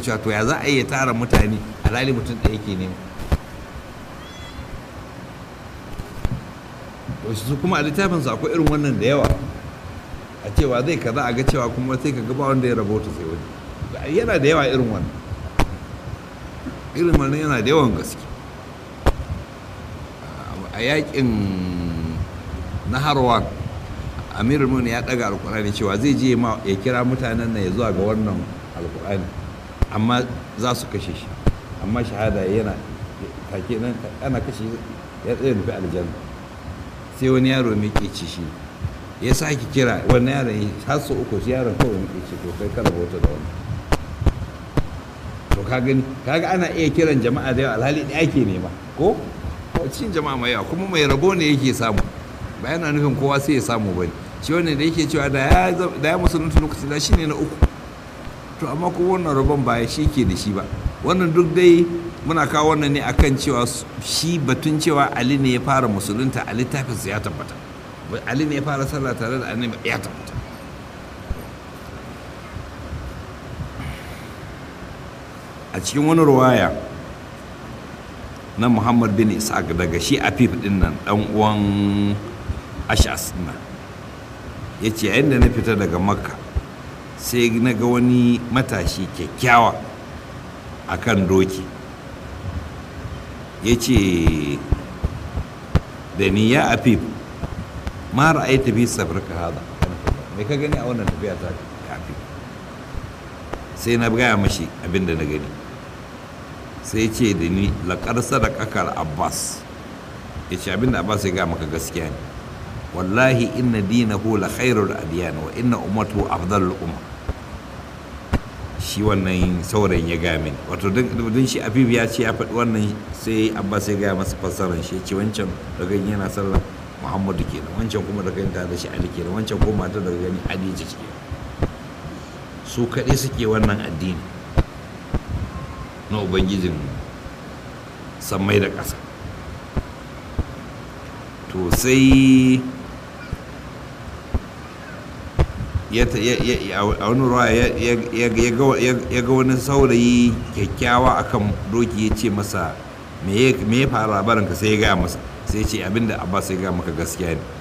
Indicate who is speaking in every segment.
Speaker 1: cewa to ya za a iya tara mutane alhali mutum ɗaya ke nema to su kuma a littafin su akwai irin wannan da yawa a cewa zai kaza a ga cewa kuma sai ka gaba wanda ya rabota sai wani yana da yawa irin wannan irin wannan yana da yawan gaske a yakin na harwan amir mun ya daga alkurani cewa zai je ya kira mutanen nan ya zuwa ga wannan alkurani amma za su kashe shi amma shahada yana take nan ana kashe ya tsaye nufi aljanna sai wani yaro mai ke ci shi ya sake kira wannan yaron har su uku shi yaron kawai mai ce to kai kada bauta da wannan to ka gani kaga ana iya kiran jama'a da yawa alhali ɗaya ke nema ko cikin jama'a mai yawa kuma mai rabo ne yake samu ba yana nufin kowa sai ya samu bane shi wannan da yake cewa da ya musulunta lokaci da shi ne na uku to amma ko wannan rabon ba shi ke da shi ba wannan duk dai muna kawo wannan ne akan cewa shi batun cewa ali ne ya fara musulunta a littafinsa ya tabbata ali ne ya fara sallah tare da annabi ya tabbata a cikin wani ruwaya na muhammad bin isaac daga shi afif din nan dan uwan ashas na ya ce yayin da na fita daga makka sai na ga wani matashi kyakkyawa a kan doki ya ce da ni ya afif ma ra'aita bi safirka hada mai ka gani a wannan tafiya ta kafi sai na gaya mashi abin da na gani sai ce da ni laƙar sadakakar abbas ya ce abin da abbas ya gaya maka gaskiya ne wallahi inna dinahu la khairul adiyan wa inna ummatu afdalul umma shi wannan saurayin ya gaya mini wato don shi afif ya ce ya faɗi wannan sai abbas ya gaya masa fassarar shi ya ce wancan daga yana sallah muhammadu kenan wancan kuma daga yin da shi ali kenan wancan kuma mata daga gani hadija ce su kaɗai suke wannan addini na ubangijin sammai da ƙasa to sai a wani ruwa ya ga wani saurayi kyakkyawa akan doki ya ce masa me ya faru labarinka sai ya gaya masa sai ce abinda abbas ya gaya maka gaskiya ne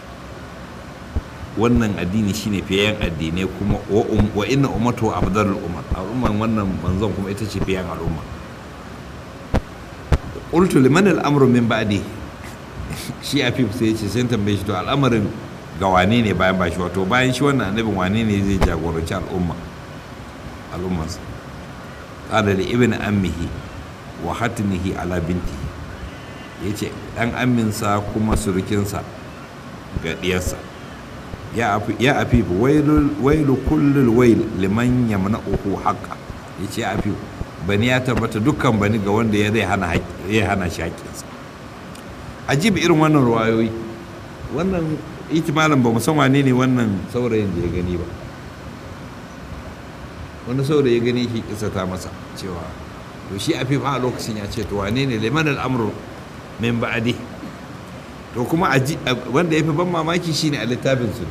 Speaker 1: wannan addini shine fiyayen addinai kuma wa inna ummatu abdalul umar al'umman wannan manzon kuma ita ce fiyayen al'umma qultu liman al'amru min ba'di shi afif sai ya ce sai tambaye shi to al'amarin ga wane ne bayan ba shi wato bayan shi wannan annabin wane ne zai jagoranci al'umma al'ummarsa qala li ibn ammihi wa hatmihi ala bintihi yace dan amminsa kuma surukinsa ga diyarsa ya afifu wailu kullul wail liman yamna'uhu haqqa yace ya afifu bani ya tabbata dukkan bani ga wanda ya zai hana ya hana shi haƙƙinsa ajib irin wannan ruwayoyi wannan ihtimalin ba san wane ne wannan saurayin da ya gani ba wani saurayi ya gani shi kisa ta masa cewa to shi afifu a lokacin ya ce to wane ne liman al'amru min ba'adi to kuma wanda ya fi ban mamaki shine a littafin su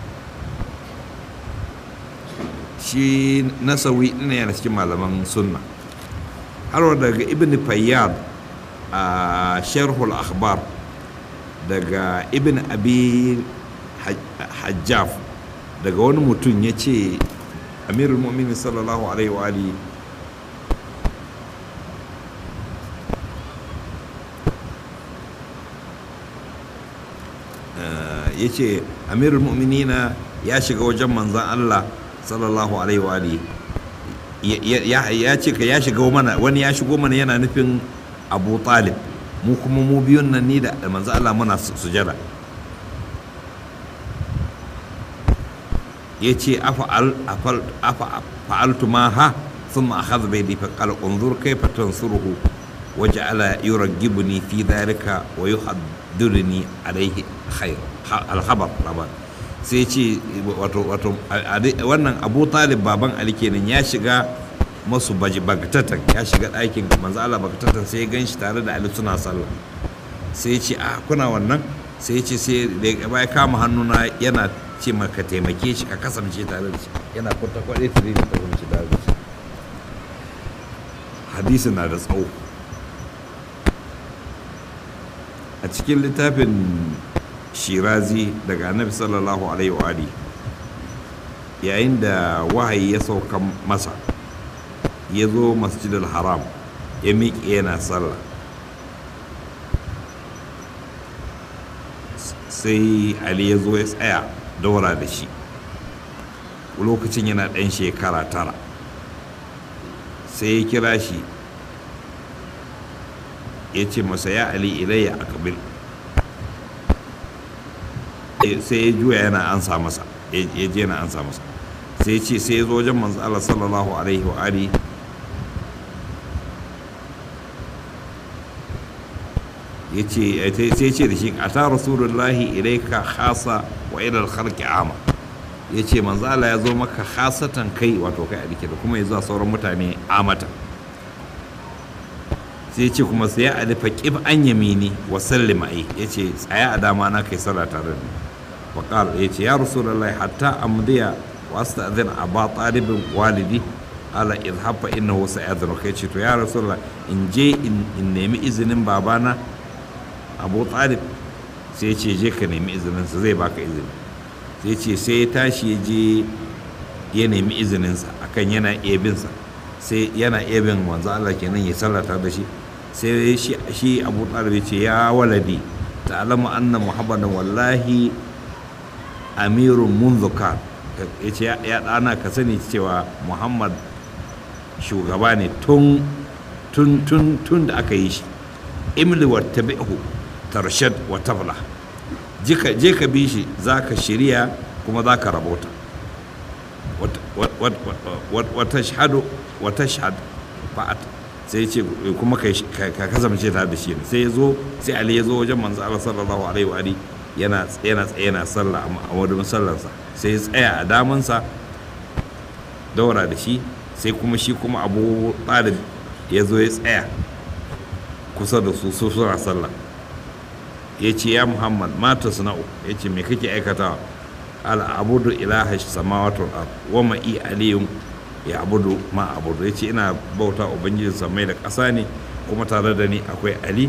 Speaker 1: shi nasawi ɗina yana cikin malaman sunna har daga ibn fayyad a sharhul akhbar daga ibn abi hajjaf daga wani mutum ya ce amirul mu'minin sallallahu alaihi wa alihi ya ce amirul mu'minina ya shiga wajen manzan allah sallallahu alaihi wa ya ce ka ya shiga mana wani ya shigo mana yana nufin abu talib mu kuma mu biyun nan ni da manzan allah muna sujada ya ce fa'altu ma ha sun ma akhadha bai di faqal unzur kayfa tansuruhu waja'ala yuraggibuni fi dhalika wa yuhadduruni alayhi khair alhabar labar sai ce wato wato wannan abu talib baban ali kenan ya shiga masu baji bagatatan ya shiga ɗakin manzo Allah bagatatan sai ya gan shi tare da ali suna sallah sai ya ce a kuna wannan sai ya ce sai da ya kama hannuna yana ce maka taimake shi ka kasance tare da shi yana kwata kwaɗe tare da kasance tare da shi hadisi na da tsawo a cikin littafin shirazi daga annabi sallallahu alaihi wa alihi yayin da wahayi ya sauka masa ya zo masjidil haram ya miƙe yana sallah sai ali ya zo ya tsaya daura da shi lokacin yana ɗan shekara tara sai ya kira shi ya ce masa ya ali ilayya a kabil sai ya juya yana ansa masa ya je yana ansa masa sai ce sai ya zo wajen manzo Allah sallallahu alaihi wa ali ya ce sai ce da shi a ta rasulullahi ilaika khasa wa ila al-khalqi ama ya ce manzo Allah ya zo maka khasatan kai wato kai a dike da kuma ya zuwa sauran mutane amata sai ce kuma sai ya alifa qib an yamini wa sallima ai ya ce tsaya a dama na kai sallah tare da ni wa qala ya ce ya rasulullahi hatta amdiya wa asta'dhin aba talib walidi ala idhab fa innahu sa'adhinu kai ce to ya rasulullahi in je in nemi izinin babana abu talib sai ce je ka nemi izininsa zai baka izini sai ce sai ya tashi ya je ya nemi izininsa akan yana iya binsa sai yana iya bin wanzu Allah kenan ya sallata da shi sai shi abu talib ya ce ya waladi ta'lamu anna muhammadan wallahi amirun munzuka ya ce ya ɗana ka sani cewa muhammad shugaba ne tun tun tun tun da aka yi shi imli wa tabi'hu tarshad wa tabla je ka bi shi za ka shirya kuma za ka rabota wata shahadu wata shahad fa'at sai ce kuma ka kasance ta da shi sai ya zo sai ali ya zo wajen manzo Allah sallallahu alaihi wa alihi yana yana yana sallah a wadin sallarsa sai ya tsaya a damansa daura da shi sai kuma shi kuma abu talib ya zo ya tsaya kusa da su su suna sallah ya ce ya muhammad mata sana'u ya ce me kake aikata al'abudu ilaha samawatul ard wa ma'i aliyun ya abudu ma abudu ya ce ina bauta ubangijin samai da ƙasa ne kuma tare da ni akwai ali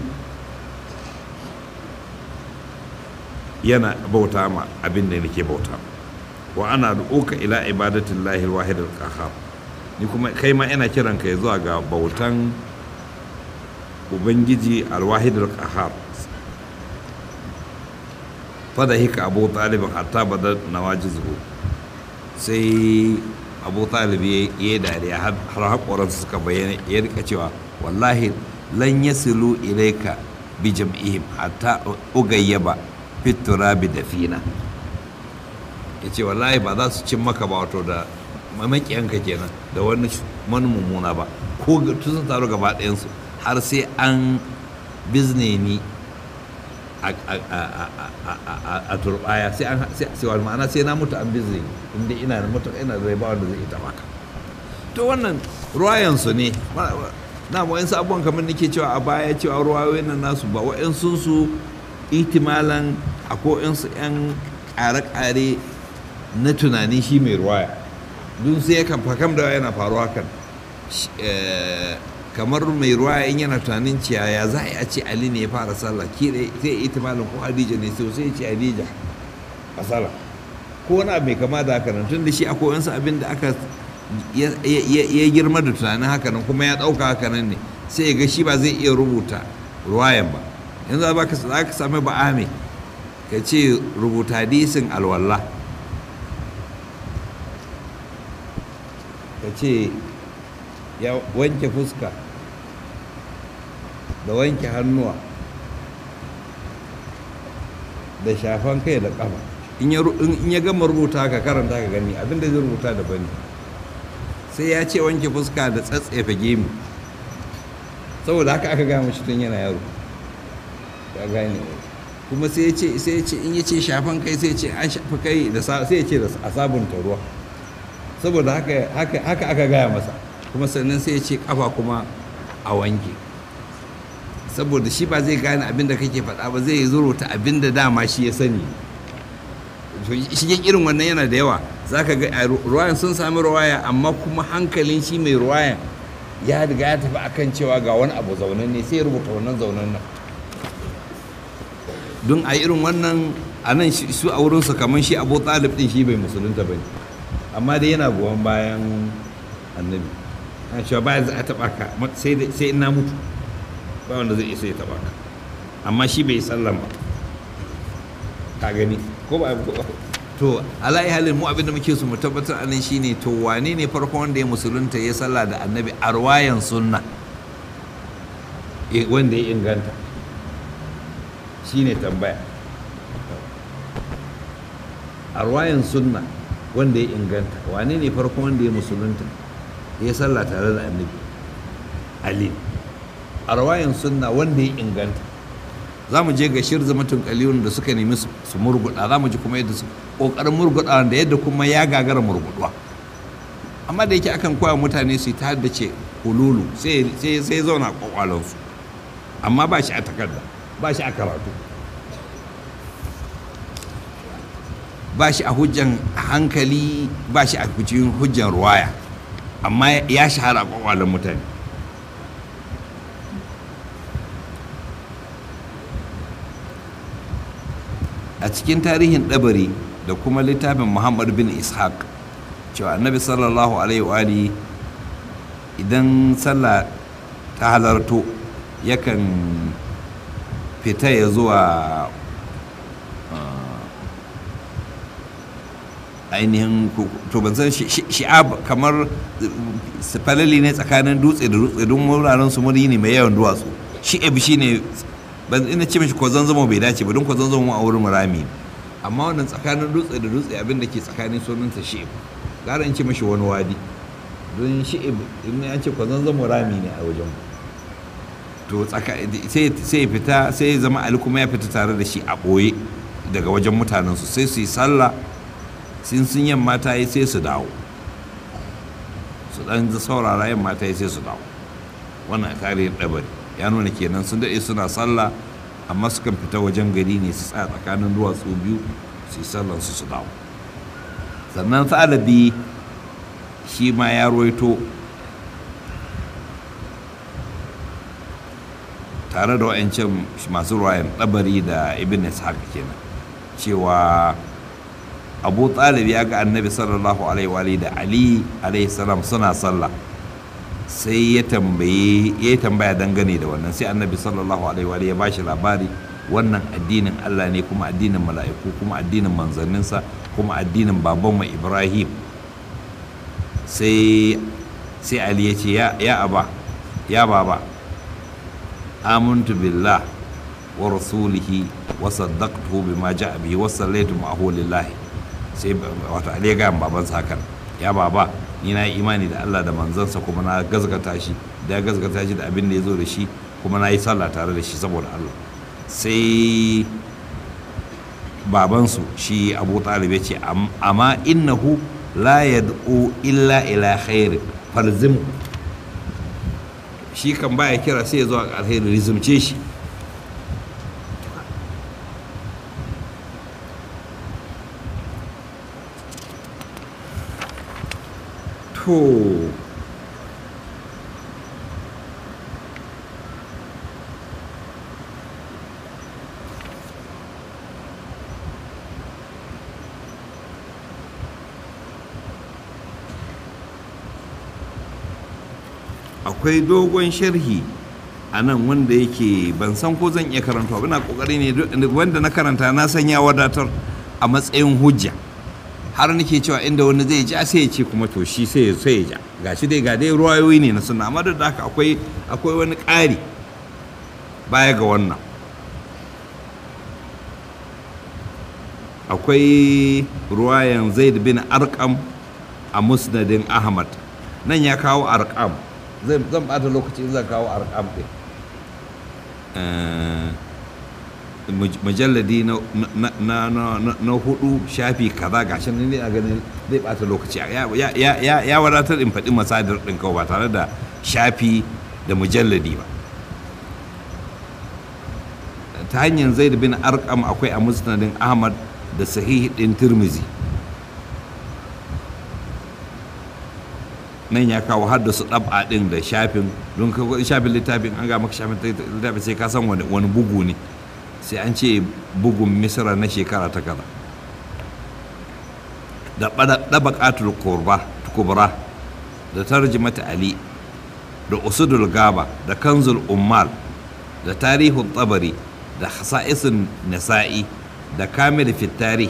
Speaker 1: yana bauta ma abin da nake bauta wa ana du'uka ila ibadatin lahil wahid al ni kuma kai ma ina kiran ka zuwa ga bautan ubangiji alwahid al-qahar fada hika abu talibin hatta bada nawajizuhu sai abu talib ya yi dariya har haƙoransu suka bayyana ya rika cewa wallahi lan yasilu ilaika bi jam'ihim hatta ugayyaba fiturabi da fina ya ce wallahi ba za su cin maka ba wato da mamakiyanka kenan da wani mani mummuna ba ko tun sun taru gaba ɗayansu har sai an bizne ni a turbaya sai an sai wani ma'ana sai na mutu an bizne ni inda ina da mutu ina da ba wanda zai ita maka to wannan ruwayansu ne na wa'insu abubuwan kamar nake cewa a baya cewa ruwayoyin nan nasu ba wa'insu su ihtimalan akwai wa'insu 'yan ƙare-ƙare na tunanin shi mai ruwaya dun sai yakan fakam da yana faruwa kan kamar mai ruwa in yana tunanin ciya ya za a ce ali ne ya fara sallah ki sai ita malin ko hadija ne sai sai ce hadija a sallah ko wani abu mai kama da haka nan tun da shi akwai wasu abin da aka ya girma da tunanin haka nan kuma ya ɗauka haka nan ne sai ya ga shi ba zai iya rubuta ruwayan ba yanzu ba ka za ka sami ba'ame ka ce rubuta hadisin alwallah ka ce ya wanke fuska da wanke hannuwa da shafan kai da kafa in ya gama rubuta ka karanta ka gani abinda zai rubuta da bane sai ya ce wanke fuska da tsatsefe gemu saboda haka aka gama shi tun yana yaro ya gane kuma sai ya ce sai ya ce in ya ce shafan kai sai ya ce an shafa kai da sai ya ce da a sabunta ruwa saboda haka haka aka gaya masa kuma sannan sai ya ce kafa kuma a wanke saboda shi ba zai gane abin da kake faɗa ba zai zuruta abin da dama shi ya sani shigen irin wannan yana da yawa za ka ga ruwayan sun sami ruwaya amma kuma hankalin shi mai ruwayan ya riga ya tafi akan cewa ga wani abu zaunan ne sai ya rubuta wannan zaunan nan don a irin wannan a nan su a wurinsu kamar shi abu talib din shi bai musulunta ba ne amma dai yana goyon bayan annabi ana cewa ba za a taɓa ka sai in na mutu ba wanda zai isa ya taɓa ka amma shi bai sallan ba ka gani ko ba to alayi halin mu abinda muke su mu tabbatar anan shine to wane ne farkon wanda ya musulunta ya salla da annabi a ruwayan sunna wanda ya inganta shine tambaya a ruwayan sunna wanda ya inganta wane ne farkon wanda ya musulunta ya salla tare da annabi ali a ruwayan sunna wanda ya inganta za mu je ga shirzamatun kaliyun da suka nemi su murguɗa za mu ji kuma yadda su ƙoƙarin murguɗa da yadda kuma ya gagara murguɗuwa amma da yake akan koya mutane su ta haddace hululu sai sai zauna ƙwaƙwalansu amma ba shi a takarda ba shi a karatu ba shi a hujjan hankali ba shi a cikin hujjan ruwaya amma ya shahara a ƙwaƙwalan mutane a cikin tarihin ɗabari da kuma littafin muhammad bin ishaq cewa annabi sallallahu alaihi wa idan sallah ta halarto yakan fita ya zuwa ainihin to ban san shi'ab kamar falali ne tsakanin dutse da dutse don wuraren su muri ne mai yawan duwatsu shi'ab shi ne ban ina ce mishi kwazon zama bai dace ba don kwazon zama a wurin rami amma wannan tsakanin dutse da dutse abin da ke tsakanin sunansa shi'ib gara in ce mishi wani wadi don shi'ib in an ce kwazon zama rami ne a wajen to sai ya fita sai ya zama ali kuma ya fita tare da shi a ɓoye daga wajen mutanensu sai su yi sallah sun sun yamma ta yi sai su dawo su ɗan saurara yamma ta yi sai su dawo wannan a tarihin ɗabari ya nuna kenan sun daɗe suna sallah amma sukan fita wajen gari ne su tsaya tsakanin duwatsu biyu su yi sallan su su dawo sannan sa'alabi shi ma ya roito tare da wa'ancan masu ruwayan ɗabari da ibn ishaq kenan cewa abu talib ya ga annabi sallallahu alaihi wa da ali alaihi salam suna sallah sai ya tambaye ya tambaya dangane da wannan sai annabi sallallahu alaihi wa ya bashi labari wannan addinin Allah ne kuma addinin mala'iku kuma addinin manzanninsa kuma addinin babanmu Ibrahim sai sai Ali ya ce ya aba ya baba amuntu billah wa rasulihi wa saddaqtuhu bima ja'a bihi wa sallaitu ma'ahu lillahi sai wato Ali ya ga babansa hakan ya baba ni na yi imani da Allah da manzansa kuma na gazgata shi da ya gazgata shi da abin da ya zo da shi kuma na yi sallah tare da shi saboda Allah sai babansu shi abu talib ya ce amma innahu la yad'u illa ila khair falzimu shi kan baya kira sai ya zo a alheri rizumce shi to akwai dogon sharhi a nan wanda yake ban san ko zan iya karanta ina kokari ne wanda na karanta na san ya wadatar a matsayin hujja har nake cewa inda wani zai ja sai ya ce kuma to shi sai sai ya ja gashi dai ga dai ruwayoyi ne na sunna amma da haka akwai akwai wani ƙari baya ga wannan akwai ruwayan zaid bin arkam a musnadin ahmad nan ya kawo arkam zan bata lokaci zan kawo arkam ɗin mujalladi na hudu shafi kaza gashi ne a ganin zai bata lokaci ya wadatar in faɗi masadar ɗin kawai ba tare da shafi da mujalladi ba ta hanyar zaid bin arkam akwai a musnadin ahmad da sahih ɗin turmizi nan ya kawo har da su ɗab'a ɗin da shafin don ka kwaɗi shafin littafin an ga maka shafin littafin sai ka san wani bugu ne sai an ce bugun misira na shekara ta kaza da ɗabaƙatul kubra da tarjimata ali da usudul gaba da kanzul ummal da tarihun tsabari da hasa'isun nasa'i da kamil fitari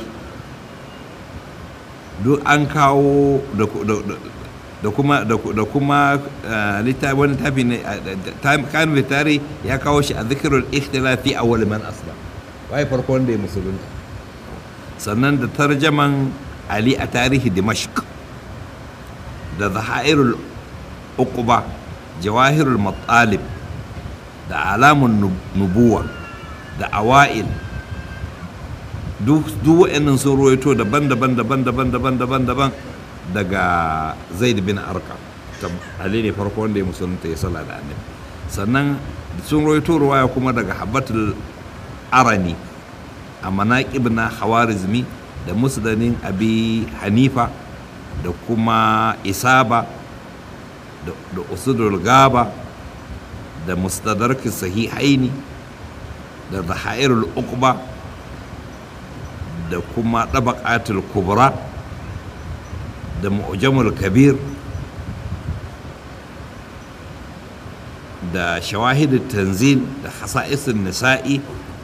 Speaker 1: duk an kawo da kuma da kuma littafi wani tafi ne kamil fitari ya kawo shi a zikirul ikhtilafi a wal man aslam wai farko wanda ya musulunta sannan da tarjaman ali a tarihi dimashq da zahairul uquba jawahirul matsalib da alamun nubuwa da awa'il duk wa'annan sun ruwaito daban-daban daban-daban daban-daban daban daga zaid bin arka ali ne farko wanda ya musulunta ya sala da annabi sannan sun ruwaito ruwaya kuma daga habbatul arani a manaƙib na hawarizmi da musdanin abi hanifa da kuma isaba da usudul gaba da mustadarki sahihaini da zahairul uqba da kuma ɗabaƙatul kubra da mu'jamul kabir da shawahidul tanzil da hasa'isun nisa'i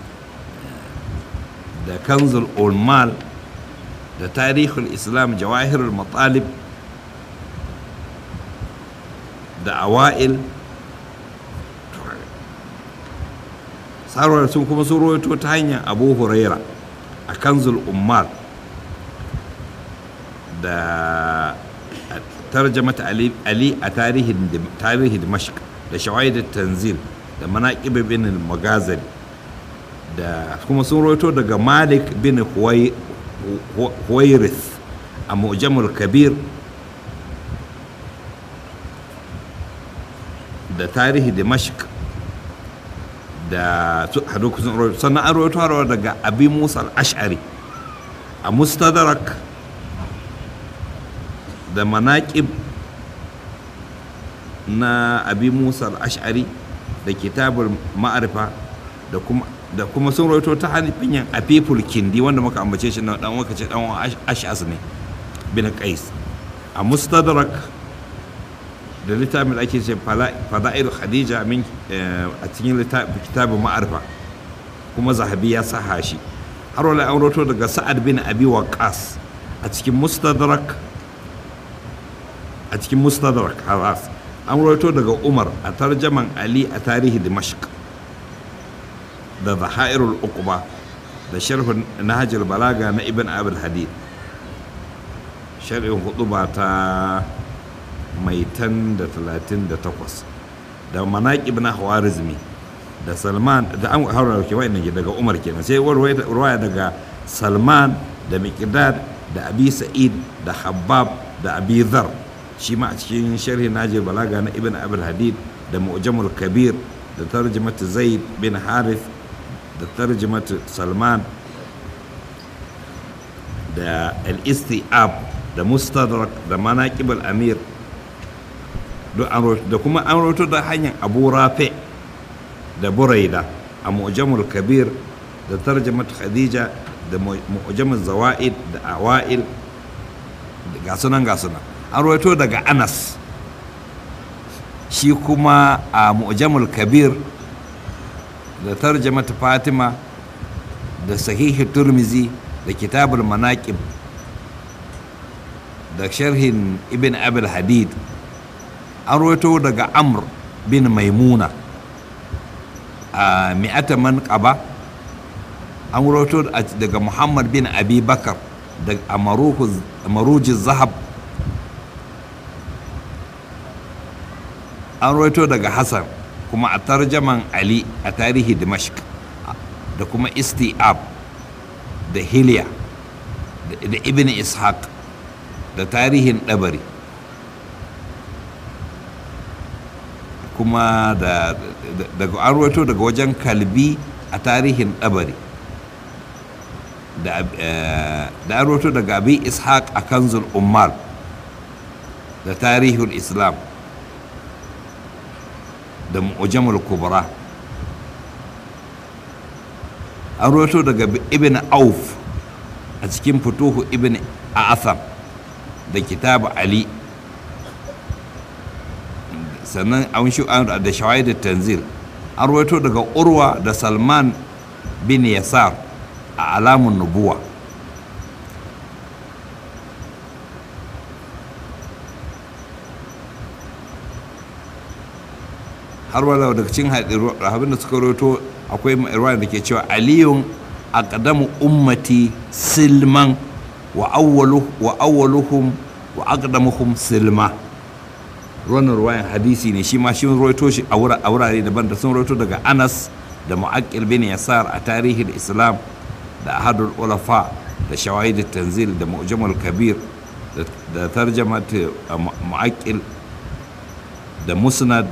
Speaker 1: da kanzul ulmal da tarihul islam jawahirul matalib da awa'il sarwar sun kuma sun rawaito ta hanyar abu huraira a kanzul umar da tarjamata ali a tarihin dimashq da shawaidat tanzil da manaƙib bin magazali da kuma sun rawaito daga malik bin huwairith a mu'jamul kabir da tarihi dimashq da sannan an rawaito harawa daga abi musa al-ash'ari a mustadrak da manaƙib na abi musa al-ash'ari da kitabul ma'arifa da kuma da kuma sun rawaito ta hanyar afiful kindi wanda muka ambace shi na dan waka ce dan ash'as ne bin qais a mustadrak da littafin da ake ce fada'il khadija min a cikin kitabin ma'arfa kuma zahabi ya saha shi har wala an roto daga sa'ad bin abi waqas a cikin mustadrak a cikin mustadrak haras an roto daga umar a tarjaman ali a tarihi dimashq da zahairul uqba da sharhun nahjul balaga na ibn abul hadid sharhin hutuba ta mai tan da talatin da takwas da manaƙib na hawarizmi da salman da an haura ke wa'in daga umar kenan sai ruwaya daga salman da miqdad da abi sa'id da habab da abi dhar shi ma a cikin sharhi najir balaga na ibn abul hadid da mu'jamul kabir da tarjumat zaid bin harith da tarjumat salman da al-istiab da mustadrak da manaqib al-amir da kuma an roto da hanyar abu rafe da buraida a mu'jamul kabir da tarjamat khadija da mu'jamul zawa'id da awa'il ga sunan ga sunan an roto daga anas shi kuma a mu'jamul kabir da tarjamat fatima da sahihi turmizi da kitabul manaqib da sharhin ibn abul hadid an rawaito daga amr bin maimuna a mi'ata man qaba an rawaito daga muhammad bin abi bakar da maruji zahab an rawaito daga hassan kuma a tarjaman ali a tarihi dimashq da kuma isti'ab da hiliya da ibn ishaq da tarihin ɗabari kuma da daga an ruwaito daga wajen kalbi a tarihin ɗabari da an ruwaito daga abi ishaq a kanzul ummal da tarihul islam da mu'jamul kubra an rawaito daga ibn auf a cikin futuhu ibn a'atham da kitab ali sannan an shi da shawai da tanzil an rawaito daga urwa da salman bin yasar a alamun nubuwa har wala daga cikin abin da suka rawaito akwai ruwa da ke cewa aliyun aqdamu ummati silman wa awwaluhum wa aqdamuhum silma wannan ruwayan hadisi ne shi ma shi rawaito shi a wurare daban da sun rawaito daga Anas da Mu'aqqil bin Yasar a tarihin Islam da Ahadul Ulafa da Shawahid tanzil da Mu'jamul Kabir da tarjamat Mu'aqqil da Musnad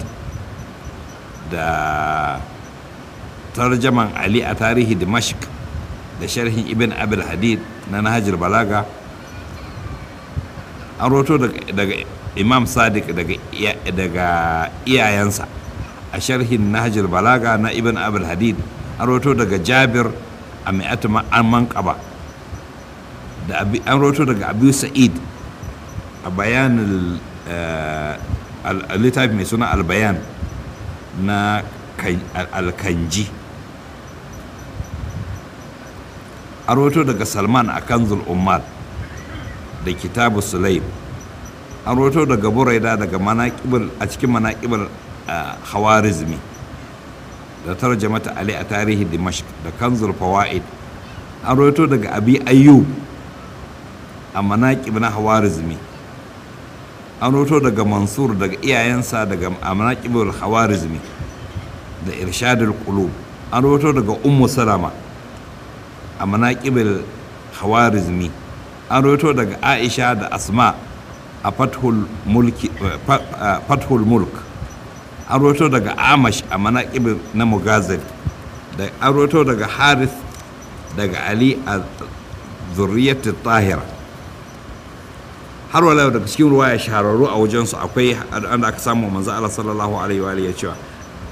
Speaker 1: da tarjaman Ali a tarihi Dimashq da sharhin Ibn Abil Hadid na Nahjul Balaga an roto daga imam sadiq daga iyayensa a sharhin nahjul balaga na ibn abul hadid an roto daga jabir a mi'at manqaba da an roto daga abu sa'id a bayanin littafi mai suna albayan na alkanji an roto daga salman a kanzul umar da kitabu sulaim an roto daga buraida daga manaƙibar a cikin manaƙibar hawarizmi da tarjamata ali a tarihi dimashq da kanzul fawaid an roto daga abi ayyub a manaƙib na hawarizmi an roto daga mansur daga iyayensa daga a manaƙibar hawarizmi da irshadul qulub an roto daga ummu salama a manaƙibar hawarizmi an roto daga aisha da asma a fathul mulk an roto daga amash a manaƙib na mugazir da an roto daga harith daga ali a zurriyatul tahira har wala daga cikin ruwa ya shahararru a wajensu akwai an aka samu manzo Allah sallallahu alaihi wa ya cewa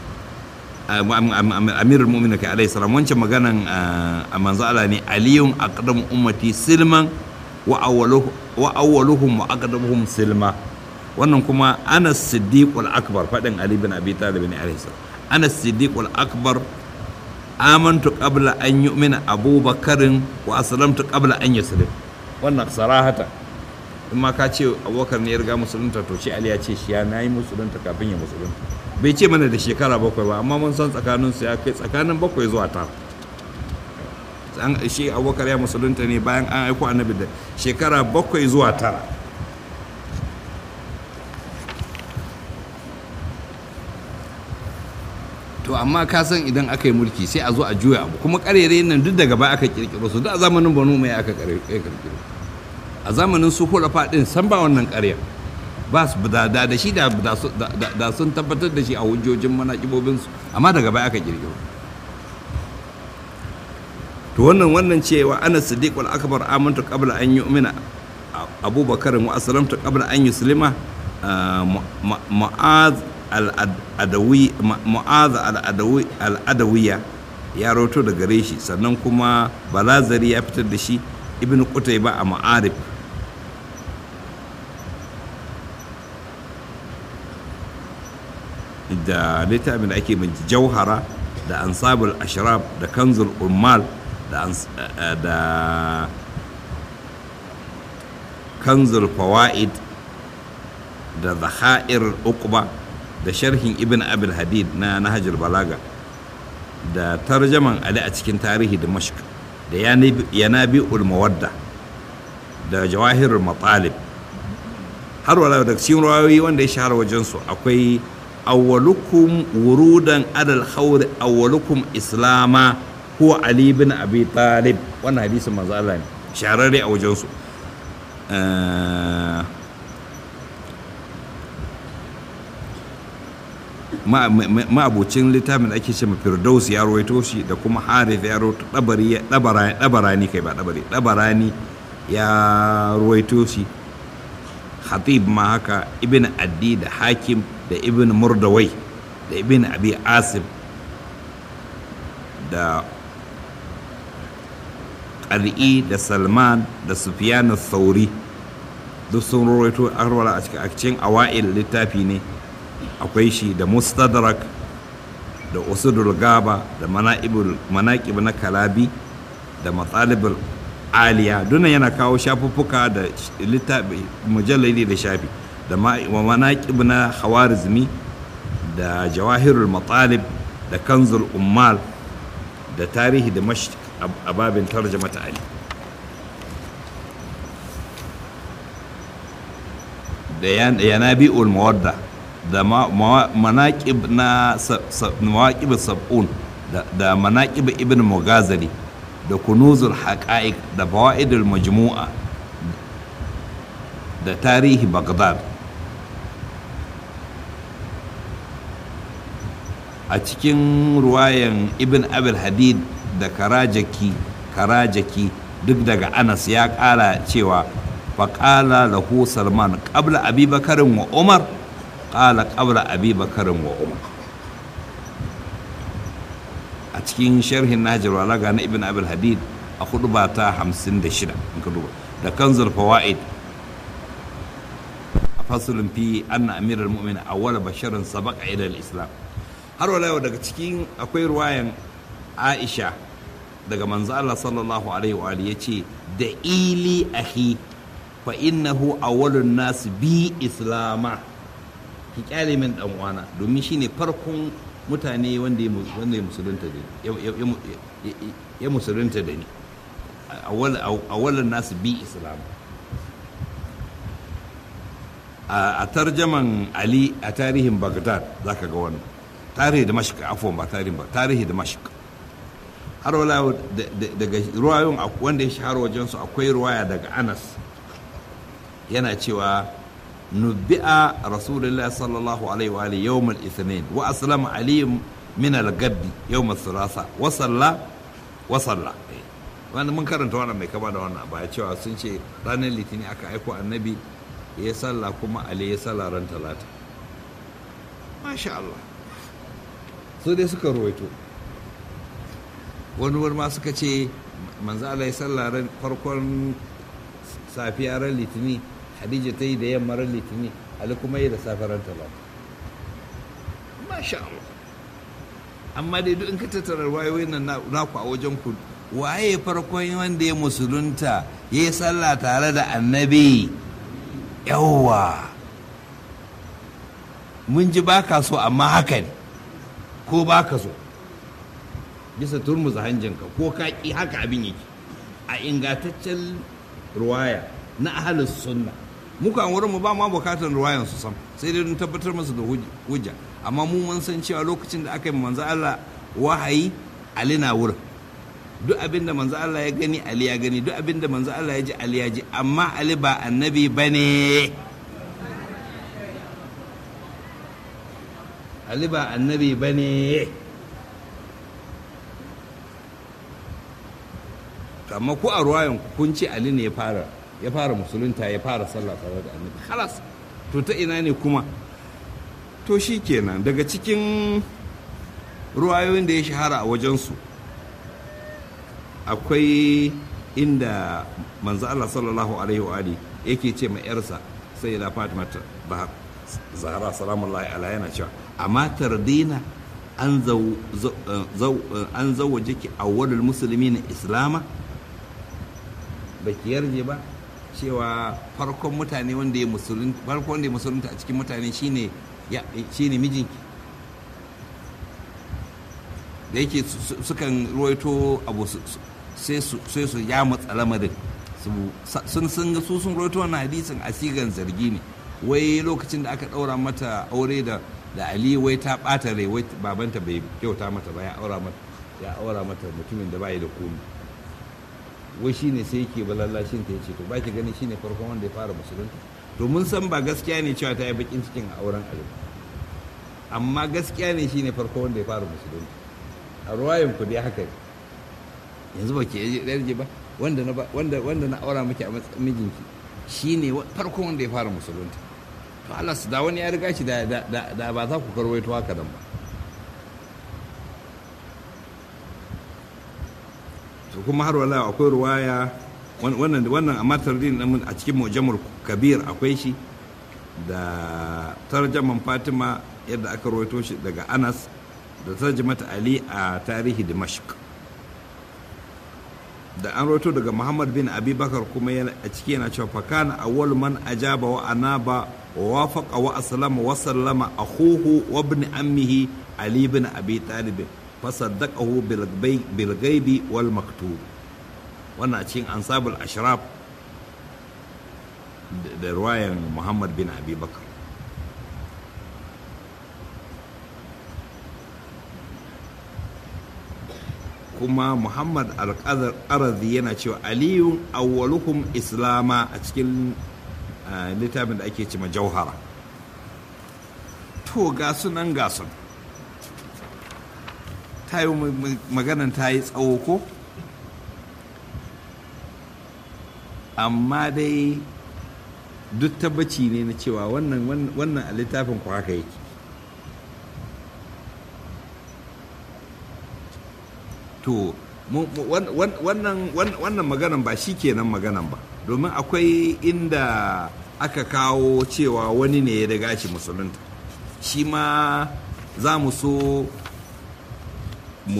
Speaker 1: amirul mu'minin kai alaihi salam wancan maganan a manzo Allah ne aliyun aqdamu ummati silman wa awwaluhum wa aqdamuhum silma wannan kuma anas siddiqul akbar fadin ali bin abi talib ne alaihi salam anas siddiqul akbar amantu qabla an yu'mina abubakarin wa aslamtu qabla an yuslim wannan sarahata in ma ka ce abubakar ne ya riga musulunta to shi ali ya ce shi ya nayi musulunta kafin ya musulunta bai ce mana da shekara bakwai ba amma mun san tsakanin su ya kai tsakanin bakwai zuwa tara an shi abubakar ya musulunta ne bayan an aiko annabi da shekara bakwai zuwa tara to amma ka san idan aka yi mulki sai a zo a juya abu kuma karere nan duk daga baya aka kirkiro su duk a zamanin banu mai aka kirkiro a zamanin su hulafa din san ba wannan ƙarya ba su da da shi da da sun tabbatar da shi a hujjojin manakibobinsu amma daga baya aka kirkiro to wannan wannan cewa ana siddiq wal akbar amantu qabla an yu'mina abubakar wa aslamtu qabla an yuslima mu'az al-adawi mu'az al-adawi al-adawiya ya roto da gare shi sannan kuma balazari ya fitar da shi ibn qutayba a ma'arif da littafin da ake mai jauhara da ansabul ashraf da kanzul ummal da kanzul fawaid da zahair uqba da sharhin ibn abil hadid na nahajul balaga da tarjaman ali a cikin tarihi da mashk da yanabi ulmawadda da jawahirul matalib har wala da cikin rawayoyi wanda ya shahara wajensu akwai awwalukum wurudan adal khawr awwalukum islama huwa ali bin abi talib wannan hadisin manzo Allah ne shahararre a wajensu ma'abocin littafin da ake ce firdaus ya rawaito shi da kuma harith ya rawaito dabarani kai ba dabari dabarani ya rawaito shi khatib ma haka ibn addi da hakim da ibn murdawai da ibn abi asim da ƙar'i da salman da sufyan thauri duk sun rawaito arwala a cikin awa'il littafi ne akwai shi da mustadrak da usudul gaba da manaqib na kalabi da matsalibul aliya dunan yana kawo shafuffuka da littafi mujallali da shafi da manaqib na hawarizmi da jawahirul matsalib da kanzul ummal da tarihi da mash a babin tarjama ta ali da yanabi'ul mawadda da manaƙib na mawaƙib sab'un da manaƙib ibn mugazali da kunuzul haƙa'iq da fawa'idul majmu'a da tarihi baghdad a cikin ruwayan ibn abil hadid da karajaki karajaki duk daga anas ya ƙara cewa faƙala lahu salman ƙabla abi bakarin wa umar ƙala ƙabla abi bakarin wa umar a cikin sharhin najar walaga na ibn abil hadid a hudu ba ta hamsin da shida da kanzul fawaid a fasulun fi anna amirar mu'min awwala basharin sabaka ila islam har wala yau daga cikin akwai ruwayan aisha daga manzo Allah sallallahu alaihi wa yace da ili ahi fa innahu awwalun nas bi islama ki kyale min dan uwana domin shine farkon mutane wanda ya wanda ya musulunta da ya musulunta da ni awwalun nas bi islama a tarjaman ali a tarihin baghdad zaka ga wannan tarihi da mashik afon ba tarihi ba tarihi da mashik har wala daga ruwayoyin wanda ya shahara wajensu akwai ruwaya daga anas yana cewa nubbi'a rasulullah sallallahu alaihi wa alihi yawm al-ithnain wa aslama ali min al-gadd yawm al-thulatha wa salla wa salla wanda mun karanta wannan mai kama da wannan ba cewa sun ce ranar litinin aka aiko annabi ya salla kuma ali ya salla ran talata masha Allah su dai suka ruwaito wani wani ma suka ce manzo Allah ya sallah ran farkon safiya ran litini Hadija ta yi da yamma ran litini Ali kuma yi da safe ran talata masha Allah amma dai duk in ka tattara wayoyin nan naku a wajen ku waye farkon wanda ya musulunta ya yi sallah tare da annabi yawwa mun ji baka so amma haka ne ko ba ka so bisa turmuza hanjinka ko ka ƙi haka abin yake a ingantaccen ruwaya na ahalus sunna muka an wurin mu ba ma bukatar ruwayan su sam sai dai tabbatar musu da hujja amma mu mun san cewa lokacin da aka yi manzo Allah wahayi Ali na wurin duk abin da manzo Allah ya gani Ali ya gani duk abin da manzo Allah ya ji Ali ya ji amma Ali ba annabi bane Ali ba annabi ba ne amma ku a ruwayan kun ce Ali ne ya fara ya fara musulunta ya fara sallah tare da annabi halas to ta ina ne kuma to shi kenan daga cikin ruwayoyin da ya shahara a wajensu akwai inda manzo Allah sallallahu alaihi wa alihi yake ce ma yarsa sai da Fatima ba zahra salamullahi ala yana cewa amma tardina an zawaje ki awwalul musulmi na islama ba ki yarje ba cewa farkon mutane wanda ya musulunta farkon wanda ya musulunta a cikin mutane shine ya shine mijinki da yake sukan ruwaito abu sai su ya matsa lamarin sun sun ga su sun ruwaito wannan hadisin a sigan zargi ne wai lokacin da aka ɗaura mata aure da da ali wai ta ɓata rai wai babanta bai kyauta mata ba ya aura mata ya aura mata mutumin da bai da komi wai shine sai yake balallashin ta yace to ba ki gani shine farkon wanda ya fara musulunta to mun san ba gaskiya ne cewa ta yi bakin cikin auren ali amma gaskiya ne shine farkon wanda ya fara musulunta a ruwayin ku dai haka yanzu ba ke yarje ba wanda na wanda wanda na aura miki a matsayin mijinki shi ne farkon wanda ya fara musulunta to Allah su da wani ya riga shi da ba za ku karwaito haka nan ba to kuma har wala akwai ruwaya wannan wannan a matardin a cikin mujamul kabir akwai shi da tarjaman fatima yadda aka rawaito shi daga anas da tarjamata ali a tarihi dimashq da an rawaito daga muhammad bin abubakar kuma a ciki yana cewa fakana awwal man ajaba wa anaba wa wafaqa wa aslama wa sallama akhuhu wa ibn ammihi ali bin abi talib fasaddaqahu bil ghaibi wal maktub wannan a cikin ansabul ashraf da ruwayan muhammad bin abubakar kuma muhammad al-qarazi yana cewa aliyun awwalukum islama a cikin littafin da ake cima jauhara to ga sunan ga sun ta yi maganan ta yi tsawo ko amma dai duk tabbaci ne na cewa wannan a littafin ku haka yake to wannan maganan ba shi kenan maganan ba domin akwai inda aka kawo cewa wani ne ya daga shi musulunta shi ma za mu so mu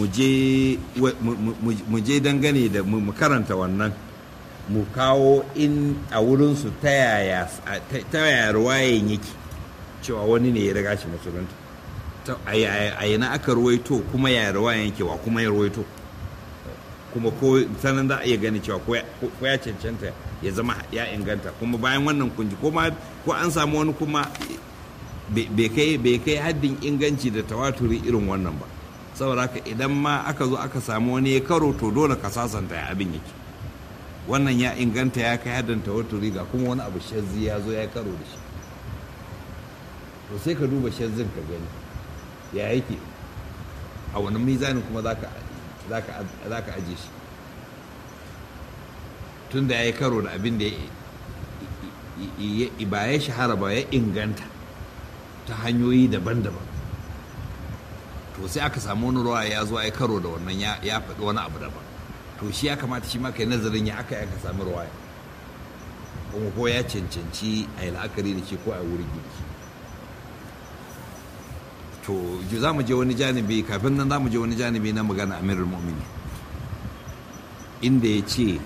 Speaker 1: je dangane da mu karanta wannan mu kawo in a wurinsu ta yaya ruwayen yake cewa wani ne ya riga shi musulunta a yana aka ruwaito kuma ya ruwayen yake wa kuma ya ruwaito kuma ko sanan za a iya gani cewa ko ya cancanta ya zama ya inganta kuma bayan wannan kunji ko an samu wani kuma bai kai haddin inganci da tawaturi irin wannan ba saboda haka idan ma aka zo aka samu wani ya karo to dole ka sasanta ya abin yake wannan ya inganta ya kai haddin tawaturi ga kuma wani abu shazzi ya zo ya karo da shi to sai ka duba shazzin ka gani ya yake a wani mizanin kuma za ka aje shi tun da ya yi karo da abin da ba ya shahara ba ya inganta ta hanyoyi daban-daban to sai aka samu wani ruwa ya zo ya karo da wannan ya faɗi wani abu daban to shi ya kamata shi ma kai nazarin ya aka aka sami ruwa kuma ko ya cancanci a yi la'akari da shi ko a wuri girki to za mu je wani janibi kafin nan za mu je wani janibi na magana amirul mu'mini inda ya ce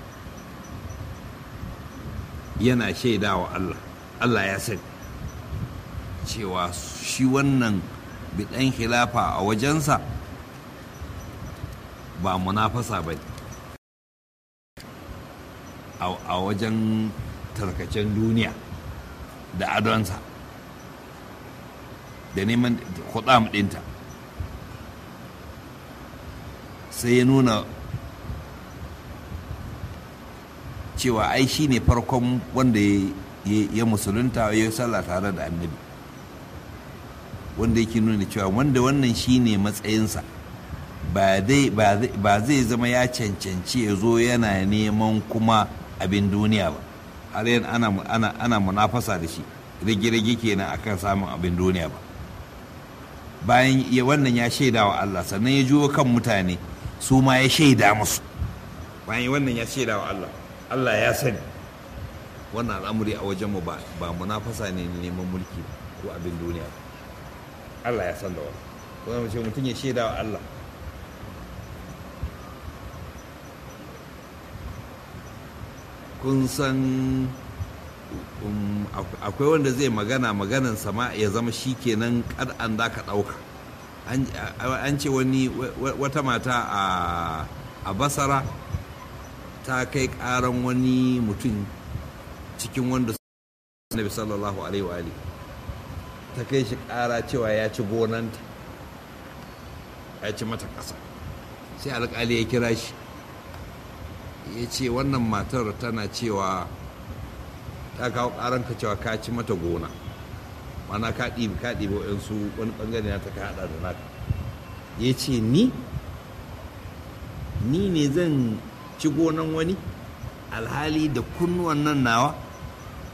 Speaker 1: yana shaida wa Allah Allah ya sani cewa shi wannan bidan khilafa a wajensa ba munafasa ba a wajen tarkacen duniya da adonsa da neman hudam ɗinta sai ya nuna cewa ai shi ne farkon wanda ya musulunta ya sallah tare da annabi wanda yake nuna cewa wanda wannan shi ne matsayinsa ba zai zama ya cancanci ya zo yana neman kuma abin duniya ba har yana ana munafasa da shi rage-rage kenan akan samun abin duniya ba bayan wannan ya shaida wa Allah sannan ya juwo kan mutane su ma ya shaida musu bayan wannan ya shaida wa Allah Allah ya sani wannan al'amuri a wajenmu ba ba munafasa ne neman mulki ko abin duniya ba Allah ya san da wani kuma mace mutum ya shaida wa Allah kun san akwai wanda zai magana maganan sama ya zama shi kenan an da ka ɗauka an ce wani wata mata a basara ta kai ƙaran wani mutum cikin wanda nabi sallallahu alaihi wa ta kai shi ƙara cewa ya ci gonanta ya ci mata ƙasa sai alƙali ya kira shi ya ce wannan matar tana cewa ta kawo ƙaranka cewa ka ci mata gona mana ka ɗibi ka ɗibi waɗansu wani ɓangare na ta ka haɗa da naka ya ce ni ni ne zan ci gonan wani alhali da kunnuwan nan nawa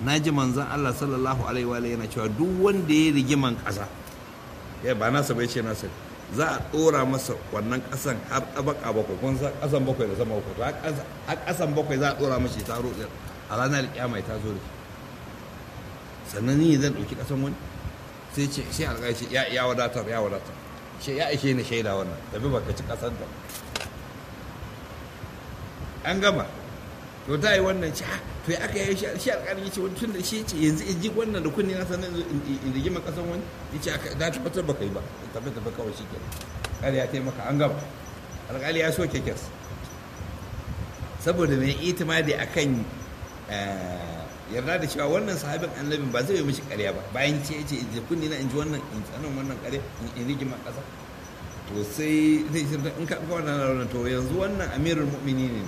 Speaker 1: na ji manzan Allah sallallahu alaihi wa yana cewa duk wanda ya rigiman ƙasa ya ba nasa bai ce nasa za a ɗora masa wannan ƙasan har ɗabaka bakwai kun san ƙasan bakwai da sama bakwai har ƙasan bakwai za a ɗora mashi taro a ranar kiyama ta zo da shi sannan ni zan ɗauki ƙasan wani sai ce sai alƙali ce ya wadatar ya wadatar shi ya ishe ni shaida wannan tafi baka ci ƙasan ta an gama to ta yi wannan ci to ya aka yi shi alƙalin ya ce wani tun da shi ce yanzu in ji wannan da kunni na sanar in rigima ƙasan wani ya ce da tabbatar baka yi ba tafi tafi kawai shi kenan ƙari ya taimaka an gama alƙali ya so kekes saboda mai itimadi akan yarda da cewa wannan sahabin annabin ba zai yi mishi ƙarya ba bayan ce ce da kunni na in ji wannan in tsanan wannan ƙarya in rigima ƙasa to sai zai ce in ka ga wannan raunin to yanzu wannan amirul mu'mini ne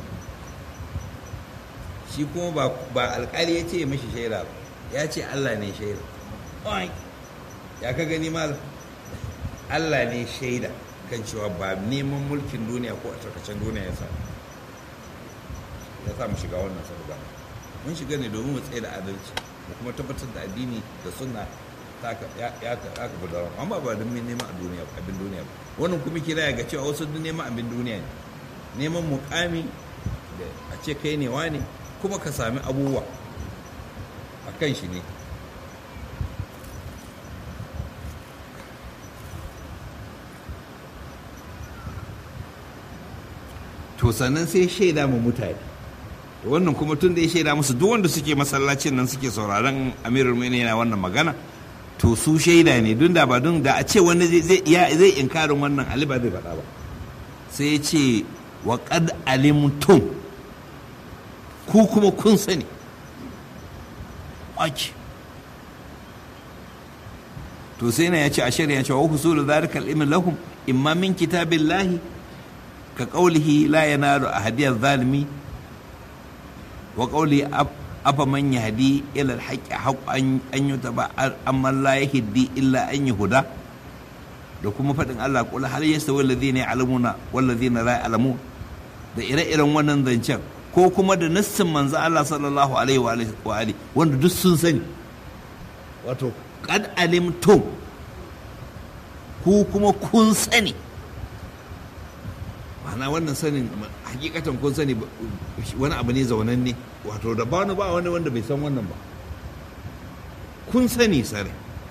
Speaker 1: shi kuma ba ba alƙali ya ce mishi shaida ba ya ce Allah ne shaida ya ka gani mal Allah ne shaida kan cewa ba neman mulkin duniya ko a tarkacen duniya ya sa ya sa mu shiga wannan sabga mun shiga ne domin mu tsaye da adalci mu kuma tabbatar da addini da sunna ya aka fi daron amma ba don neman a duniya abin duniya ba wannan kuma kira ga cewa wasu duk neman abin duniya ne neman mukami da a ce kai ne wane kuma ka sami abubuwa a kan shi ne to sannan sai shaida mu mutane wannan kuma tun da ya shaida musu duk wanda suke masallacin nan suke sauraron amirul mu'minin yana wannan magana to su shaida ne dun da ba dun da a ce wani zai zai inkarin wannan ali ba zai faɗa ba sai ya ce wa qad alimtum ku kuma kun sani ake to sai na ya ce a shirya cewa wa husulu zalika al-ilm lahum imma min kitabillahi ka qawlihi la yanalu ahadiyaz zalimi wa qawli afa man yahdi ila al-haqqi haqqan an yutaba amma la yahdi illa an yahuda da kuma faɗin Allah kula hal yastawi alladhina ya'lamuna wal ladhina la ya'lamun da ire-iren wannan zancen ko kuma da nassin manzo Allah sallallahu alaihi wa alihi wanda duk sun sani wato qad alimtum ku kuma kun sani ma'ana wannan sanin hakikatan kun sani wani abu ne zaunan ne wato da ba wani ba wani wanda bai san wannan ba kun sani sare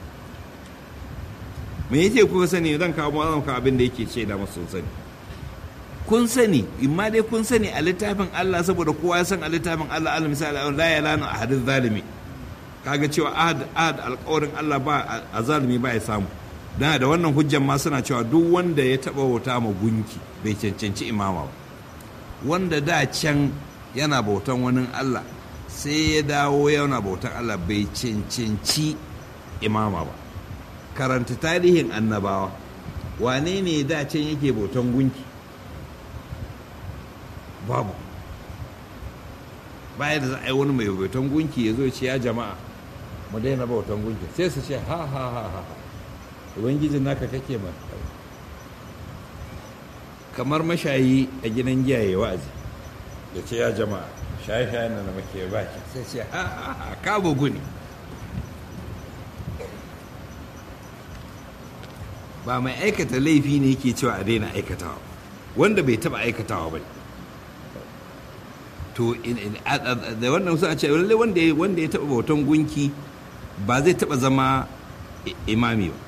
Speaker 1: me yake kuka sani zan kawo ma zan kawo abin da yake ce da masu sani kun sani imma dai kun sani a littafin Allah saboda kowa ya san a littafin Allah Allah misali la ya lana ahadin zalimi kaga cewa ahad ahad alƙawarin Allah ba a zalimi ba ya samu dan da wannan hujjan ma suna cewa duk wanda ya taba bauta ma gunki bai cancanci imama ba wanda da can yana bautan wani Allah sai ya dawo yana bautan Allah bai cancanci imama ba karanta tarihin annabawa wane ne da can yake bautan gunki babu baya da za a yi wani mai bautan gunki ya zo ce ya jama'a mu daina bautan gunki sai su ce ha ha ha ha ubangijin naka kake ma kamar mashayi a gidan giya ya wa'azi ya ce ya jama'a shaye-shayen na muke baki sai ce ha ha ha ka bugu ne ba mai aikata laifi ne yake cewa a daina aikatawa wanda bai taba aikatawa ba to da wannan suna ce lalle wanda wanda ya taba bautan gunki ba zai taba zama imami ba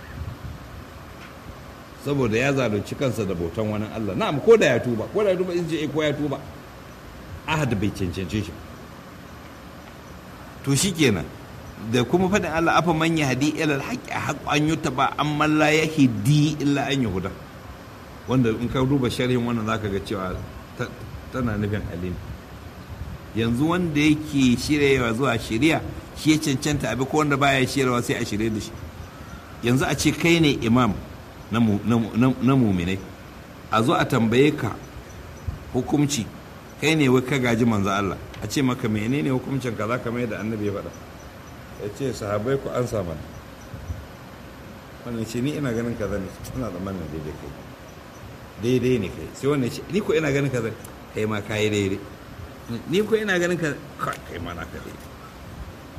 Speaker 1: saboda ya zalunci kansa da bautan wani Allah na'am ko da ya tuba ko da ya tuba in ce ko ya tuba ahad bai cancance shi to shikenan da kuma faɗin Allah afa man yahdi ila al-haqqi haqqan yutaba amma la yahdi illa an yahuda wanda in ka duba sharhin wannan zaka ga cewa tana nufin alim yanzu wanda yake shiryawa zuwa shirya shi ya cancanta abi ko wanda baya shiryawa sai a shirye da shi yanzu a ce kai ne imam na muminai a zo a tambaye ka hukumci kai ne wai ka gaji manzo Allah a ce maka menene hukuncin ka zaka mai da annabi ya faɗa ya ce sahabai ku an mana wannan ce ni ina ganin kaza ne ina zamanin daidai kai daidai ne kai sai wannan ce ni ko ina ganin kaza kai ma kai daidai ni ko ina ganin ka kai ma naka daidai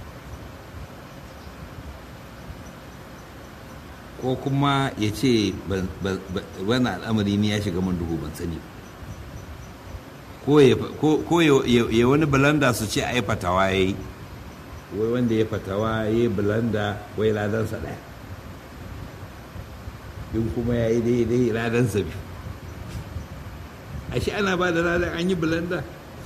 Speaker 1: ko kuma ya ce wani al'amari ne ya shiga man duhu ban sani ko ya wani balanda su ce ai fatawa ya yi wai wanda ya fatawa ya yi balanda wai ladansa ɗaya in kuma ya yi daidai ladansa biyu ashe ana ba da ladan an yi balanda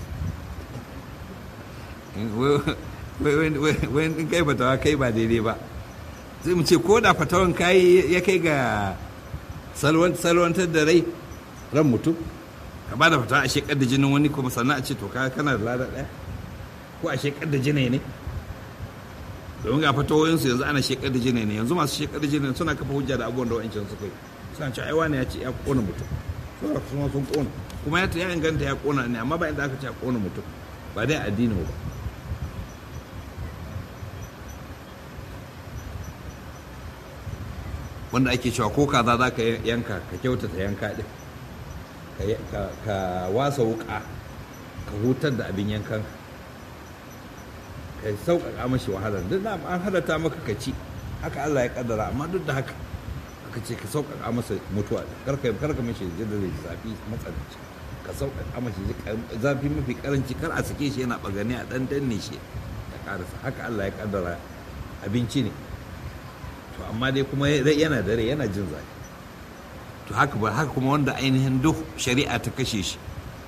Speaker 1: wai in kai fatawa kai ba daidai ba sai mu ce ko da fatawan kayi ya kai ga salwantar da rai ran mutum ka ba da fatawa a shekar da jinin wani kuma sannan a ce to ka kana da lada ɗaya ko a shekar da jini ne domin ga fatawoyinsu yanzu ana shekar da jini ne yanzu masu shekar da jini suna kafa hujja da abubuwan da wa'ancan suka yi suna ce aiwa ne ya ce ya kona mutum saboda kuma sun kona kuma ya inganta ya kona ne amma ba inda aka ce ya kona mutum ba dai addini ba wanda ake cewa ko kaza za ka yanka ka kyautata yanka ɗin ka wasa wuka ka hutar da abin yankan ka sauƙaƙa mashi wahalar duk da an halatta maka ka ci haka Allah ya kaddara amma duk da haka aka ce ka sauƙaƙa masa mutuwa karka karka mashi jin da zafi matsananci ka sauƙaƙa mashi zafi mafi karanci kar a sake shi yana bagane a ɗan danne shi ya karasa haka Allah ya kaddara abinci ne to amma dai kuma yana dare yana jin zafi to haka ba haka kuma wanda ainihin duk shari'a ta kashe shi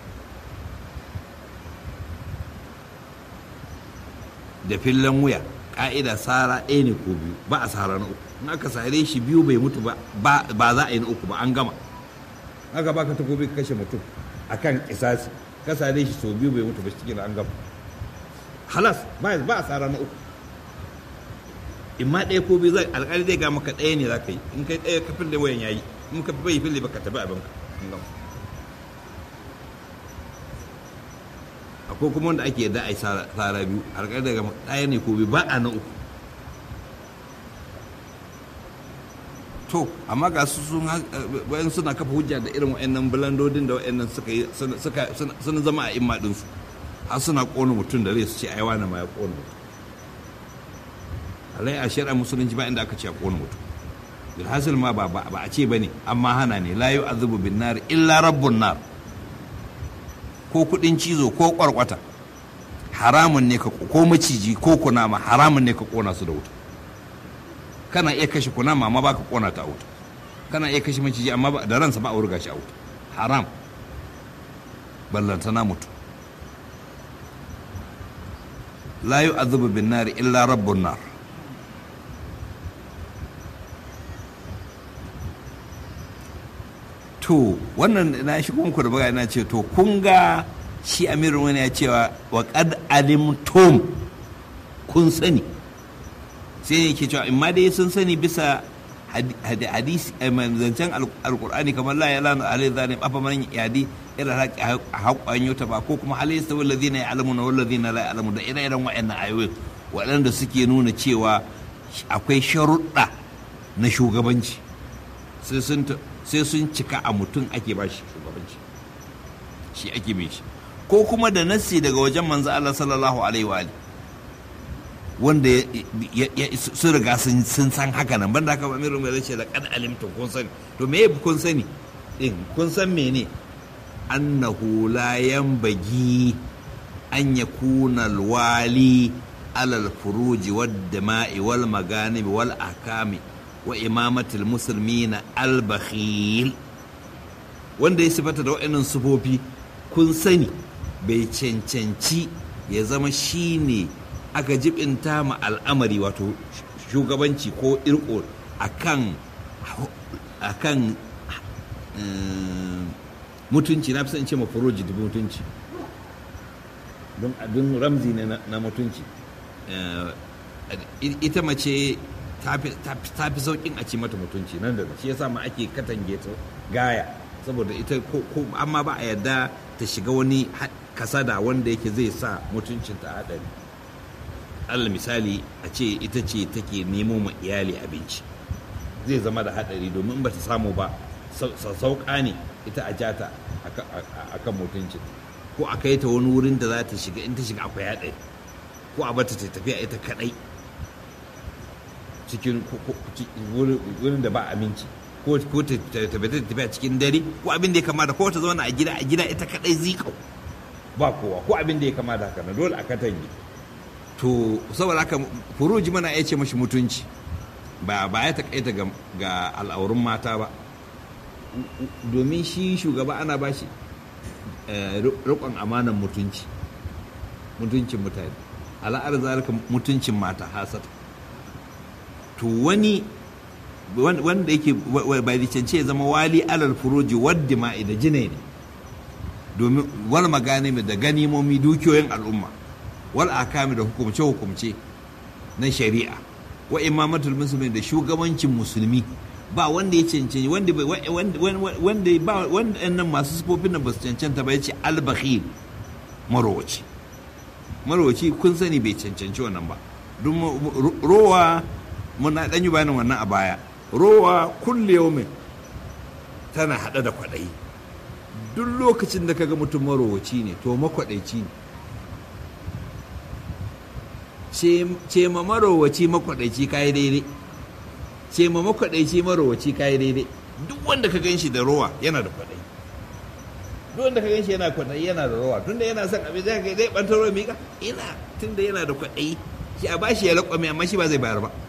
Speaker 1: da fillan wuya ka'ida sara ɗaya ne ko biyu ba a sara na uku in aka sare shi biyu bai mutu ba ba za a yi na uku ba an gama haka baka takobi ka kashe mutum akan kisasi ka sare shi sau biyu bai mutu ba shi an gama halas ba a sara na uku in ma ɗaya ko biyu alƙali zai ga maka ɗaya ne za ka yi in kai ɗaya ka fille wayan yayi in ka bai fille baka tabi abin ka akwai kuma wanda ake yadda a yi tsara biyu alƙali zai ga maka ɗaya ne ko biyu ba a na uku to amma ga su sun bayan suna kafa hujja da irin wa'annan bulandodin da wa'annan suka yi suna zama a imma ɗinsu har suna ƙona mutum da rai su ce ai wani ma ya ƙona mutum alai a shari'ar musulunci ba inda aka ce a ƙona mutum bilhassil ma ba a ce ba ne amma hana ne la yu azubu bin nar illa rabbun nar ko kudin cizo ko kwarkwata haramun ne ka ko maciji ko kunama haramun ne ka kona su da wuta kana iya kashe kunama amma ba ka kona ta a wuta kana iya kashe maciji amma da ransa ba a wurga shi a wuta haram ballantana mutum la yu azubu bin nar illa rabbun nar to wannan na shigo muku da bagana ce to kun ga shi amirin wani ya cewa wa qad alimtum kun sani sai yake cewa in ma dai sun sani bisa hadisi zancen alkur'ani kamar la yalanu alai zalim afa man yadi ila haqi haqqan yuta ba ko kuma hal yastawi alladhina ya'lamuna wal ladhina la ya'lamun da ire-iren wa'annan ayoyin waɗanda suke nuna cewa akwai sharuɗa na shugabanci sai sun sai sun cika a mutum ake ba shi shugabanci shi ake mai shi ko kuma da nassi daga wajen manzo Allah sallallahu alaihi wa wanda sun riga sun san haka nan banda haka amiru mai zai ce da kad alimta kun sani to me kun sani din kun san mene annahu la yanbaghi an yakuna alwali alal furuji wad dama'i wal maganib wal ahkami wa imamatul musulmina al-bakhil wanda ya sifata da waɗannan sufofi kun sani bai cancanci ya zama shine aka jibinta ma al'amari wato shugabanci ko irko akan akan mutunci na fi son ce ma furoji da mutunci don ramzi ne na mutunci ita mace ta fi saukin a ci mata mutunci nan da shi yasa ma ake katange ta gaya saboda ita ko amma ba a yarda ta shiga wani kasada wanda yake zai sa mutuncin ta hadari allah misali a ce ita ce take nemo ma iyali abinci zai zama da hadari domin ba ta samu ba sauka ne ita a jata a kan mutuncin ko a kai ta wani wurin da za ta shiga in ta shiga akwai hadari ko a bata ta tafiya ita kadai cikin wurin da ba aminci ko ta tafiya cikin dare ko abin da ya kama da ko ta zauna a gida a gida ita kadai zikau ba kowa ko abin da ya kama da haka na dole a katange to saboda haka furuji mana ya ce mashi mutunci ba ba ya takaita ga al'aurun mata ba domin shi shugaba ana ba shi rikon amanan mutunci mutuncin mutane al'ar zalika mutuncin mata hasata to wani wanda yake bai licence ya zama wali alal furuji wadda ma'i da jinai ne domin wal magani da ganimomi dukiyoyin al'umma wal akami da hukumce hukumce na shari'a wa imamatul musulmi da shugabancin musulmi ba wanda ya cancanci wanda wanda ba wanda nan masu sifofin nan ba su cancanta ba ya ce albakhil marowaci marowaci kun sani bai cancanci wannan ba don rowa muna dan yi bayanin wannan a baya rowa kulle yaumin tana hada da kwaɗayi duk lokacin da kaga mutum marowaci ne to makwaɗaici ne ce ma marowaci makwaɗaici kayi daidai ce ma makwaɗaici marowaci kayi daidai duk wanda ka gan shi da rowa yana da kwaɗayi duk wanda ka gan shi yana kwaɗayi yana da rowa tunda yana son abin zai kai zai ɓantar rowa mika ina tunda yana da kwaɗayi shi a bashi ya laƙwame amma shi ba zai bayar ba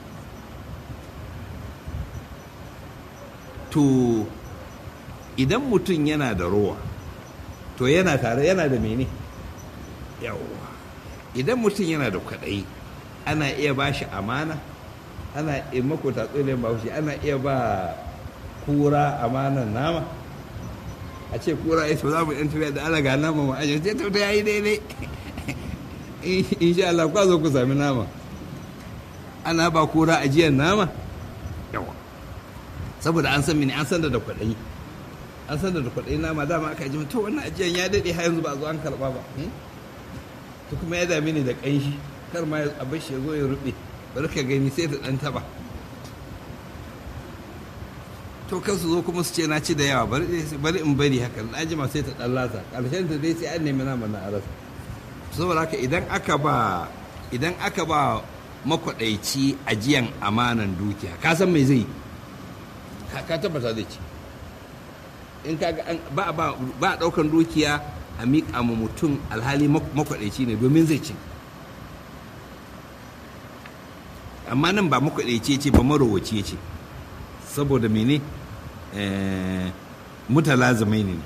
Speaker 1: to idan mutum yana da rowa to yana tare yana da mene yawwa idan mutum yana da kwaɗayi ana iya ba shi amana ana iya mako tatsuniyar bahaushe ana iya ba kura amanan nama a ce kura ya za mu yan tafiya da alaga nama ma ajiyar ce ta yayi daidai insha Allah kwa zo ku sami nama ana ba kura ajiyar nama yawa saboda an san mini an san da da kwaɗayi an san da da kwaɗayi nama dama aka ji to wannan ajiyar ya daɗe har yanzu ba a zo an karɓa ba to kuma ya dame ni da ƙanshi kar ma a bar shi ya zo ya ruɓe bari ka gani sai ta ɗan taɓa to kan su zo kuma su ce na ci da yawa bari in bari haka na jima sai ta ɗan lasa ƙarshen ta dai sai an nemi nama na arasa saboda haka idan aka ba idan aka ba makwaɗaici ajiyan amanan dukiya ka san mai zai ka tabbata zai ci in ka ba ba ba ɗaukan dukiya a miƙa ma mutum alhali makwaɗaici ne domin zai ci amma nan ba makwaɗaici ce ba marowaci ce saboda mene mutala zamai ne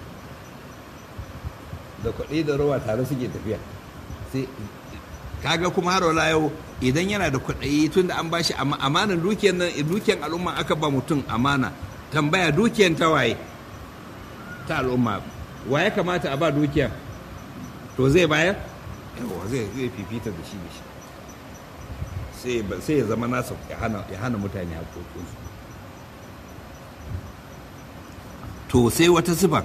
Speaker 1: da kwaɗai da rawa tare suke tafiya sai kaga kuma har wala yau idan yana da kwaɗayi tun da an bashi amanan dukiyar nan dukiyar al'umma aka ba mutum amana tambaya dukiyar ta waye ta al'umma wa ya kamata a ba dukiyar to zai bayar yawa zai zai fifita da shi da shi sai ya zama nasa ya hana mutane haƙoƙinsu to sai wata sifa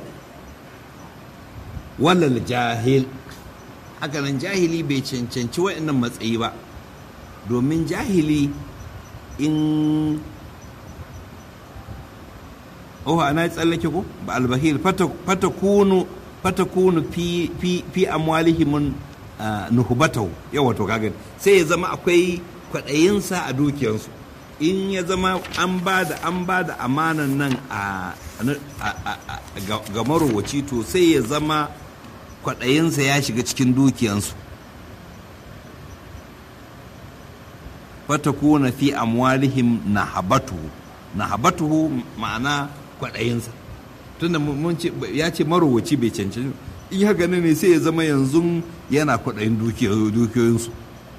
Speaker 1: walal jahil hakanan jahili bai cancanci wa'annan matsayi ba domin jahili in oh ana tsallake ko ba albahir fata kunu fata kunu fi fi fi amwalihim nuhbatahu yawa to kaga sai ya zama akwai kwaɗayinsa a dukiyarsu in ya zama an ba da an ba da amanan nan a ga marowaci to sai ya zama kwaɗayinsa ya shiga cikin dukiyansu fatakuna fi amwalihim nahabatuhu nahabatuhu ma'ana kwaɗayinsa tunda mun ce ya ce marowaci bai cancanci in haka ne sai ya zama yanzu yana kwaɗayin dukiyoyinsu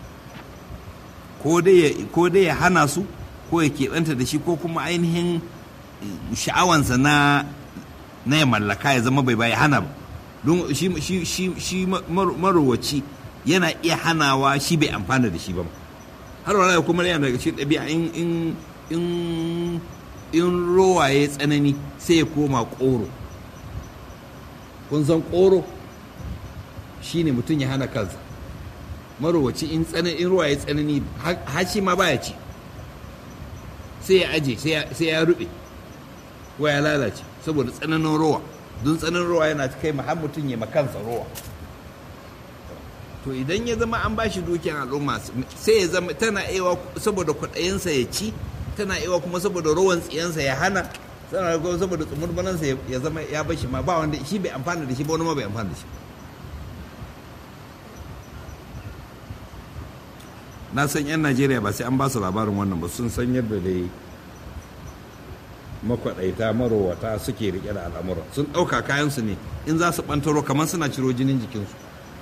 Speaker 1: ko dai ya hana su ko ya keɓanta da shi ko kuma ainihin sha'awansa na na ya mallaka ya zama bai bai hana ba don shi marowaci yana iya hanawa shi bai amfana da shi ba har wani kuma yana daga cikin ɗabi'a in in in rowa ya tsanani sai ya koma ƙoro kun san ƙoro shine mutum ya hana kansa marowaci in tsanani in ruwa ya tsanani har shi ma baya ci sai ya aje sai ya rube ko ya lalace saboda tsananin ruwa don tsananin ruwa yana kai ma har mutum ya makansa ruwa to idan ya zama an bashi dukiyar al'umma sai ya zama tana ewa saboda kwaɗayinsa ya ci tana ewa kuma saboda rawan tsiyansa ya hana tana kuma saboda tsumurbanansa ya zama ya bashi ma ba wanda shi bai amfana da shi ba wani ma bai amfana da shi na san 'yan najeriya ba sai an ba su labarin wannan ba sun san yadda dai makwaɗaita marowata suke rike da al'amura sun ɗauka kayansu ne in za su ɓantaro kamar suna ciro jinin jikinsu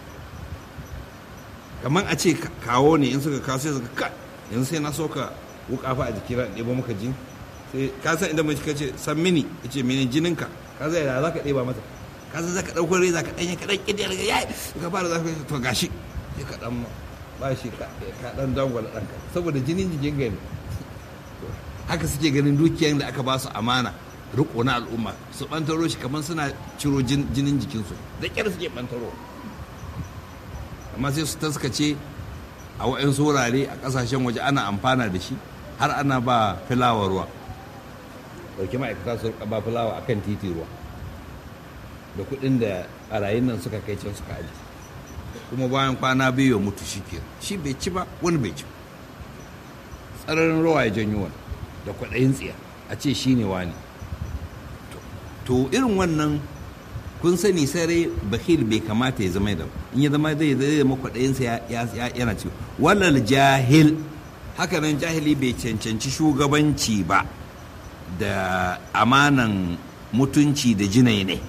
Speaker 1: kamar a ce kawo ne in suka kawo sai suka ka yanzu sai na soka wuka fa a jiki ran ɗeba maka jini sai ka san inda mace kace san mini yace mene jininka ka zai da za ka ɗeba mata ka san za ka ɗauko reza ka ɗanye ka ɗan ƙidi daga yayi ka fara za ka to gashi sai ka ɗan ba shi ka ɗan dangwala ɗanka saboda jinin jikin gani haka suke ganin dukiyar da aka ba su amana riko na al'umma su ɓantaro shi kamar suna ciro jinin jikinsu da ƙyar suke ɓantaro amma sai su taskace a wa'yansu wurare a ƙasashen waje ana amfana da shi har ana ba filawa ruwa ɗauki ma'aikata su ba filawa a kan titi ruwa da kuɗin da ɓarayin nan suka kai can suka aji kuma bayan kwana biyu ya mutu shi ke shi bai ci ba wani bai ci tsararin rawa ya janyo wani da kwaɗayin tsiya a ce shi ne wani to irin wannan kun sani sare bakil bai kamata ya zama da in ya zama zai zai zama kwaɗayinsa yana ci walal jahil hakanan jahili bai cancanci shugabanci ba da amanan mutunci da jinai ne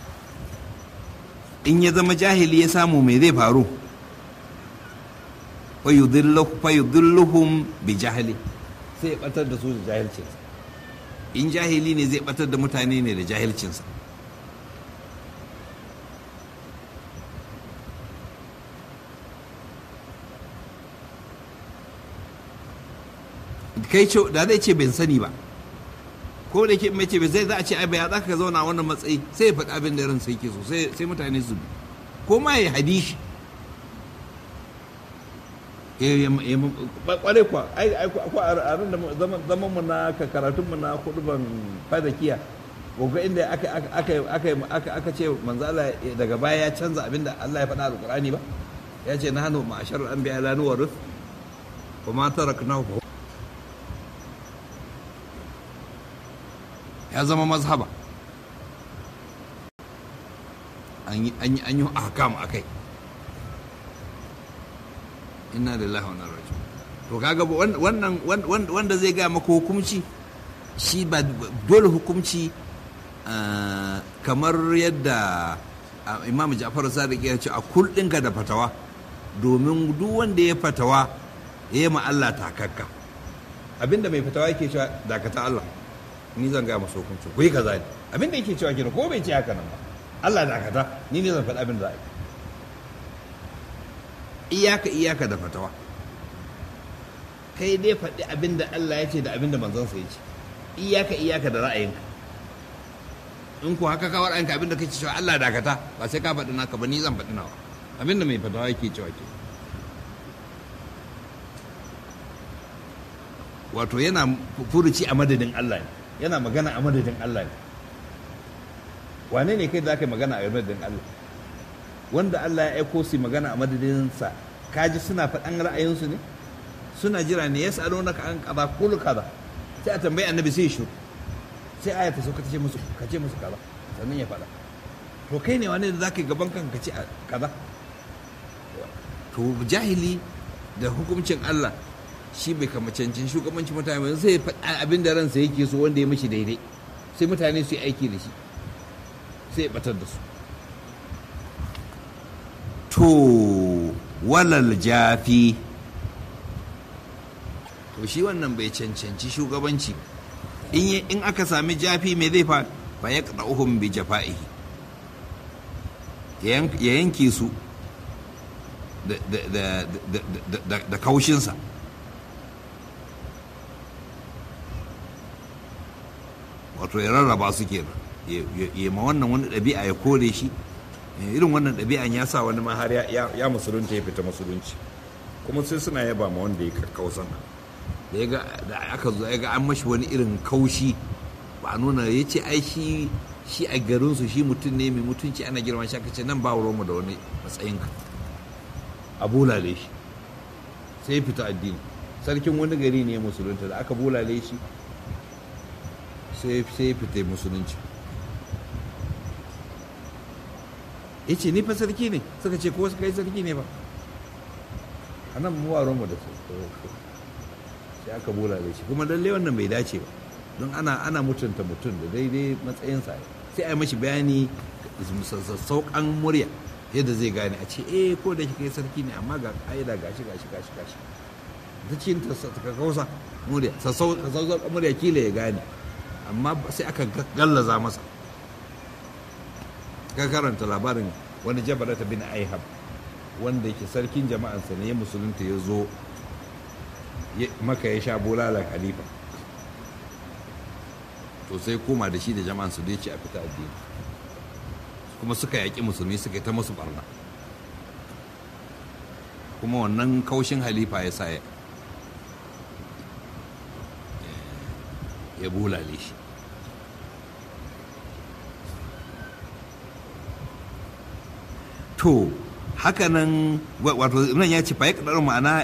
Speaker 1: in ya zama jahili ya samu mai zai faru fayudilluhum bi jahili sai ya batar da su da jahilcinsa in jahili ne zai batar da mutane ne da jahilcinsa kai ce da zai ce ban sani ba ko da ke mai ce bai zai za a ce ai bai za ka zauna wannan matsayi sai ya faɗi abin da ran sai ke so sai mutane su bi ko ma ya hadishi kwarai kwa ai a ran da zaman mu na karatun mu na kuduban fadakiya gogo inda aka ce manzala daga baya ya canza abin da Allah ya faɗa a alƙur'ani ba ya ce na hannu ma'ashar an biya lanu wa ruf wa ma taraknahu ya zama mazhaba an yi ahkam a kai inna lillahi wa inna ilaihi to kaga wannan wanda zai gaya maka hukumci shi ba dole hukumci kamar yadda imam ja'far sadiq ya ce a ka da fatawa domin duk wanda ya fatawa ya yi ma Allah takakka abinda mai fatawa yake cewa dakata Allah ni zan gaya masa hukunci ku yi kaza ne abin da yake cewa kenan ko bai ce haka nan ba Allah da kata ni ne zan faɗi abin da za a yi iyaka iyaka da fatawa kai dai faɗi abin da Allah ya ce da abin da manzon sa ya ce iyaka iyaka da ra'ayinka in ku haka kawar ra'ayinka abin da kake cewa Allah da kata ba sai ka faɗi naka ba ni zan faɗi nawa abin da mai fatawa yake cewa ke wato yana furuci a madadin Allah ne yana magana a madadin Allah ne wane ne kai da aka yi magana a madadin Allah wanda Allah ya aiko su magana a madadinsa kaji suna faɗan ra'ayinsu ne suna jira ne ya salo na an kaza kulu kaza sai a tambayi annabi sai shiru sai aya ta sauka ta ce musu ka ce musu kaza sannan ya faɗa to kai ne wani da zaka yi gaban kanka ka ce kaza to jahili da hukuncin Allah shi bai kama cancin shugabancin mutane ba sai faɗa abin da ransa yake so wanda ya mishi daidai sai mutane su yi aiki da shi sai ya batar da su to walal jafi to shi wannan bai cancanci shugabanci in aka sami jafi mai zai fa fa ya uhum bi jafa'ihi ya yanke su da kaushinsa wato ya rarraba su kenan ya ma wannan wani ɗabi'a ya kore shi irin wannan ɗabi'an ya sa wani ma har ya musulunta ya fita musulunci kuma sai suna yaba ma wanda ya kakkausan da ya da aka zo ya ga an mashi wani irin kaushi ba nuna ya ce ai shi shi a garinsu shi mutum ne mai mutunci ana girma shi aka ce nan ba mu da wani matsayinka a bulale shi sai fita addini sarkin wani gari ne musulunta da aka bulale shi sai fita musulunci ya ce ni fa sarki ne suka ce ko suka yi sarki ne ba a nan mu mu da su sai aka bulale shi kuma lalle wannan bai dace ba don ana ana mutunta mutum da daidai matsayinsa sai a yi mashi bayani sauƙan murya yadda zai gane a ce eh ko da kai sarki ne amma ga ƙa'ida gashi gashi gashi gashi ta cikin ta kausa murya sassauƙan murya kila ya gane amma sai aka gallaza masa ka karanta labarin wani jabarata bin aihab wanda yake sarkin jama'ansa ne ya musulunta ya zo maka ya sha bulalar khalifa to sai koma da shi da jama'ansu da ya ce a fita addini kuma suka yaƙi musulmi suka yi ta masu barna kuma wannan kaushin halifa ya sa ya bulale shi to hakanan wato nan ya ce fa ya kadar ma'ana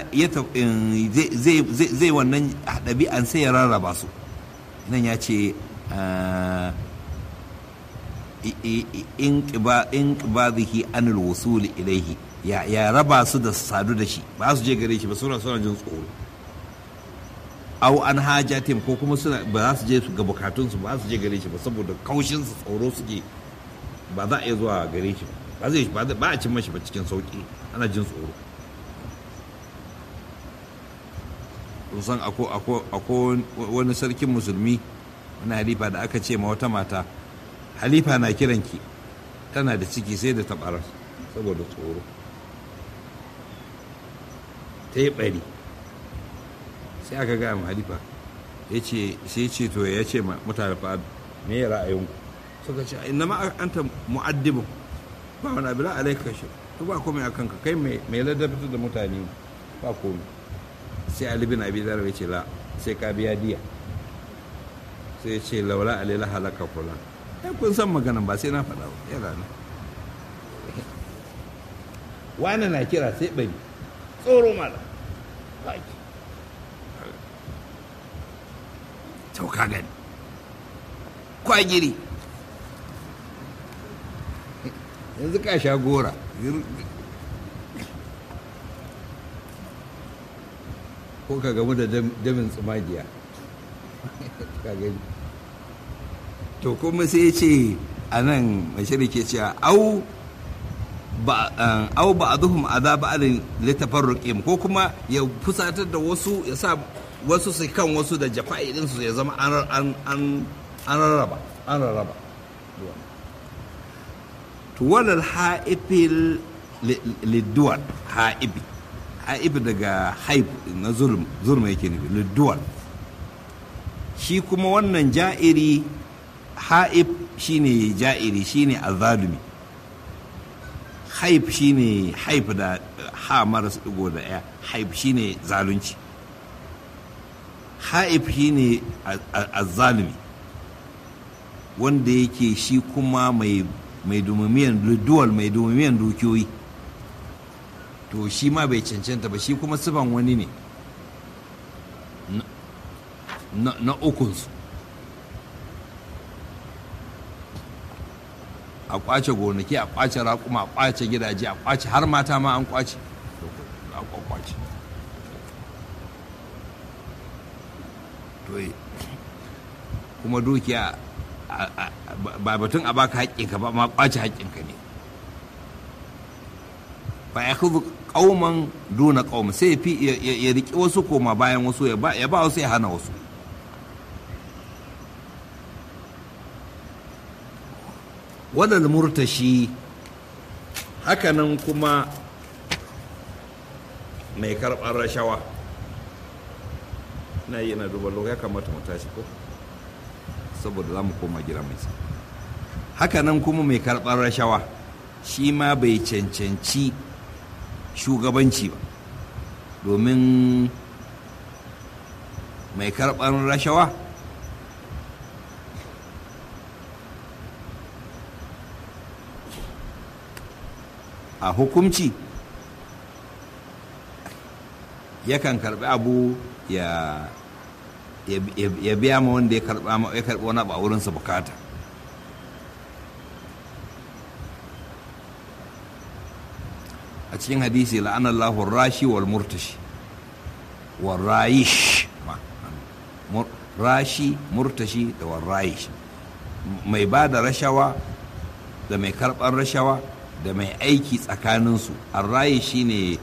Speaker 1: zai wannan ɗabi'an sai ya rarraba su nan ya ce in ƙibadihi anil wasuli ilaihi ya raba su da sadu da shi ba su je gare shi ba suna suna jin tsoro au an hajatim ko kuma suna ba za su je su ga bukatunsu ba su je gare shi ba saboda kaushin su tsoro suke ba za a iya zuwa gare shi ba zai ba a cin mashi ba cikin sauki ana jin tsoro san ako wani sarkin musulmi wani halifa da aka ce ma wata mata halifa na kiranki tana da ciki sai da taɓarar saboda tsoro ta yi ɓari sai aka gaya ma halifa ya ce sai ce to ya ce mutane fa me ya ra'ayinku suka ce inna ma anta mu'addibun ba wani abu la alaika shi to ba komai akan ka kai mai ladabtar da mutane ba komai sai ali bin abi zarra ce la sai ka biya diya sai ce laula alila halaka kula ai kun san maganan ba sai na faɗa ba yana nan wani na kira sai bari tsoro mala baki to ka gani kwagiri yanzu ka sha gora ko ka gamu da damin tsumagiya ka gani to kuma sai ya ce a nan mashiri ke cewa au ba a zuhun azaba alin littafarruƙim ko kuma ya fusatar da wasu ya sa wasu su kan wasu da jafa'i ɗinsu ya zama an rarraba an rarraba to walal ha'ifil lidduwal ha'ibi ha'ibi daga haif na zulma yake nufi lidduwal shi kuma wannan ja'iri ha'ib shine ja'iri shine azalumi haif shine haif da ha maras digo da ya haif shine zalunci haif shine azalumi wanda yake shi kuma mai mai dumumiyan duwal mai dumumiyan dukiyoyi to shi ma bai cancanta ba shi kuma sifan wani ne na ukunsu a kwace gonaki a kwace raƙuma a kwace gidaje a kwace har mata ma an kwace a kwace to kuma dukiya ba batun a baka haƙƙinka ba ma kwace haƙƙinka ne ba ya kuzu ƙauman duna ƙauma sai ya riƙi wasu koma bayan wasu ya ba wasu ya hana wasu wadal murtashi hakanan kuma mai karɓar rashawa na yi na duba ya kamata mu tashi ko saboda za mu koma gida mai sa hakanan kuma mai karɓar rashawa shi ma bai cancanci shugabanci ba domin mai karɓar rashawa a hukumci yakan karbi abu ya ya biya ma wanda ya karbi wani abu a wurinsa bukata a cikin hadisi la'anallahu rashi wal murtashi wal rayish rashi murtashi da wal rayish mai ba da rashawa da mai karɓar rashawa da mai aiki tsakaninsu arrayi shine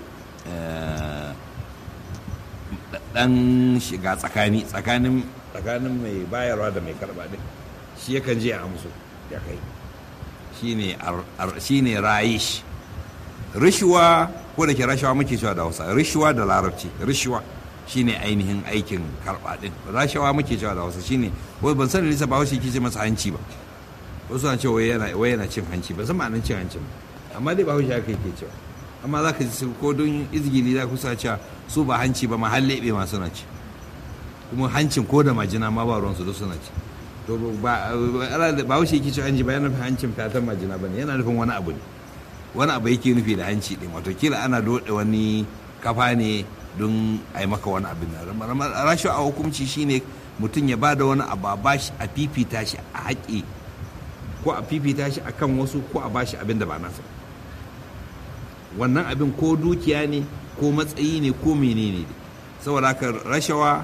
Speaker 1: dan shiga tsakani tsakanin tsakanin mai bayarwa da mai karɓa din shi yakan je a amsu ya kai shine rayish rishuwa ko da ke rashawa muke cewa da hausa rishuwa da larabci rishuwa shine ainihin aikin karɓa din rashawa muke cewa da hausa shine wai ban sani nisa ba hausa ke ce masa hanci ba wasu na cewa wai yana cin hanci ba san ma'anin cin hanci ba amma dai ba hausa haka yake cewa amma za ka ji ko don izgili za ku sa cewa su ba hanci ba ma har leɓe ma suna ci kuma hancin ko da majina ma ba ruwansu duk suna ci to ba ba hausa yake cewa hanci ba yana nufin hancin fatan majina ba ne yana nufin wani abu ne wani abu yake nufi da hanci din wato kila ana dode wani kafa ne don a yi maka wani abin nan rashin a hukumci shine mutum ya bada wani abu a bashi a fifita shi a haƙi ko a fifita shi a kan wasu ko a bashi abin da ba nasa wannan abin ko dukiya ne ko matsayi ne ko menene ne saboda haka rashawa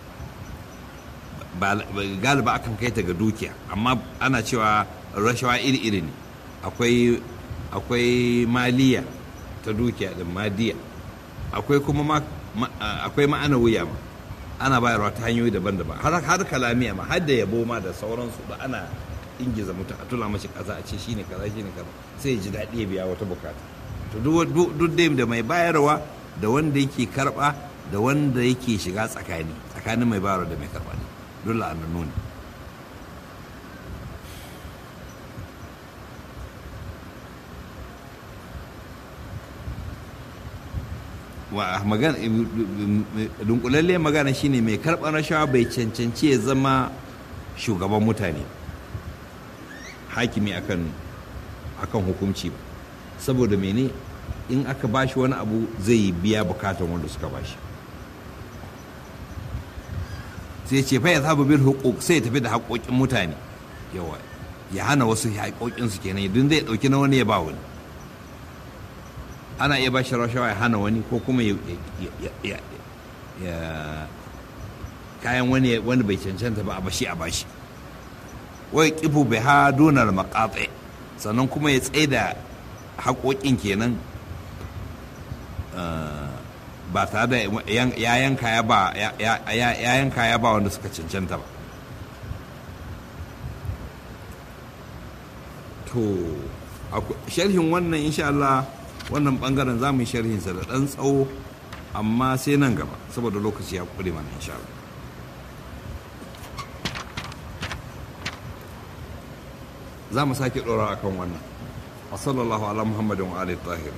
Speaker 1: galiba akan kai ta ga dukiya amma ana cewa rashawa iri-iri ne akwai akwai maliya ta dukiya din madiya akwai kuma akwai ma'ana wuya ma ana bayarwa ta hanyoyi daban-daban har har kalamiya ma har da yabo ma da sauransu da ana ingiza mutum a tula mashi kaza a ce shine kaza shine kaza sai ya ji daɗi ya biya wata bukata to duk dai da mai bayarwa da wanda yake karba da wanda yake shiga tsakani tsakanin mai bayarwa da mai karba ne dole a nuni wa magana dunkulalle magana shine mai karɓar rashawa bai cancanci ya zama shugaban mutane hakimi akan akan hukumci ba saboda mene in aka bashi wani abu zai biya bukatan wanda suka bashi sai ce fa ya zaba bil hukuk sai ya tafi da haƙoƙin mutane yawa ya hana wasu haƙoƙinsu kenan don zai ɗauki na wani ya ba wani ana iya bashi rashawa ya hana wani ko kuma ya kayan wani wani bai cancanta ba a bashi a bashi wai kifu bai ha donar makatse sannan kuma ya tsaye da haƙoƙin kenan ba tare da ya yanka ya ba ya yanka ya ba wanda suka cancanta ba to sharhin wannan insha Allah wannan bangaren za mu yi sharhinsa da ɗan tsawo amma sai nan gaba saboda lokaci ya kure mana insha Allah za mu sake ɗora akan wannan wa sallallahu ala muhammadin wa alihi tahir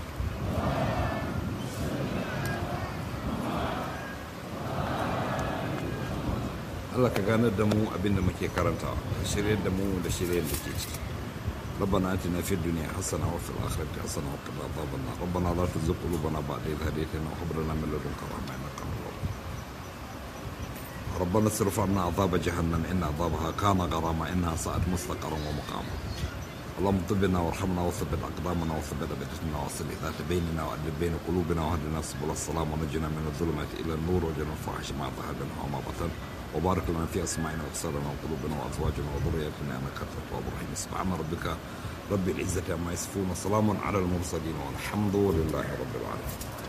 Speaker 1: Allah ka ganar da mu abinda muke karantawa shirye da mu da shirye da ke ciki ربنا اتنا في الدنيا حسنه وفي الاخره حسنه وقنا عذاب النار ربنا لا تزغ قلوبنا بعد اذ هديتنا وهب لنا من لدنك رحمه انك انت ربنا اصرف عنا عذاب جهنم ان عذابها كان غراما انها ساءت مستقرا ومقاما اللهم طبنا وارحمنا وثبت اقدامنا وثبت ابدتنا واصل ذات بيننا والف بين قلوبنا واهدنا سبل السلام ونجنا من الظلمات الى النور وجنا الفواحش ما ظهر منها وما بطن وبارك لنا في اسماعنا وابصارنا وقلوبنا وازواجنا وذرياتنا انك انت التواب الرحيم سبحان ربك رب العزه عما يصفون وسلام على المرسلين والحمد لله رب العالمين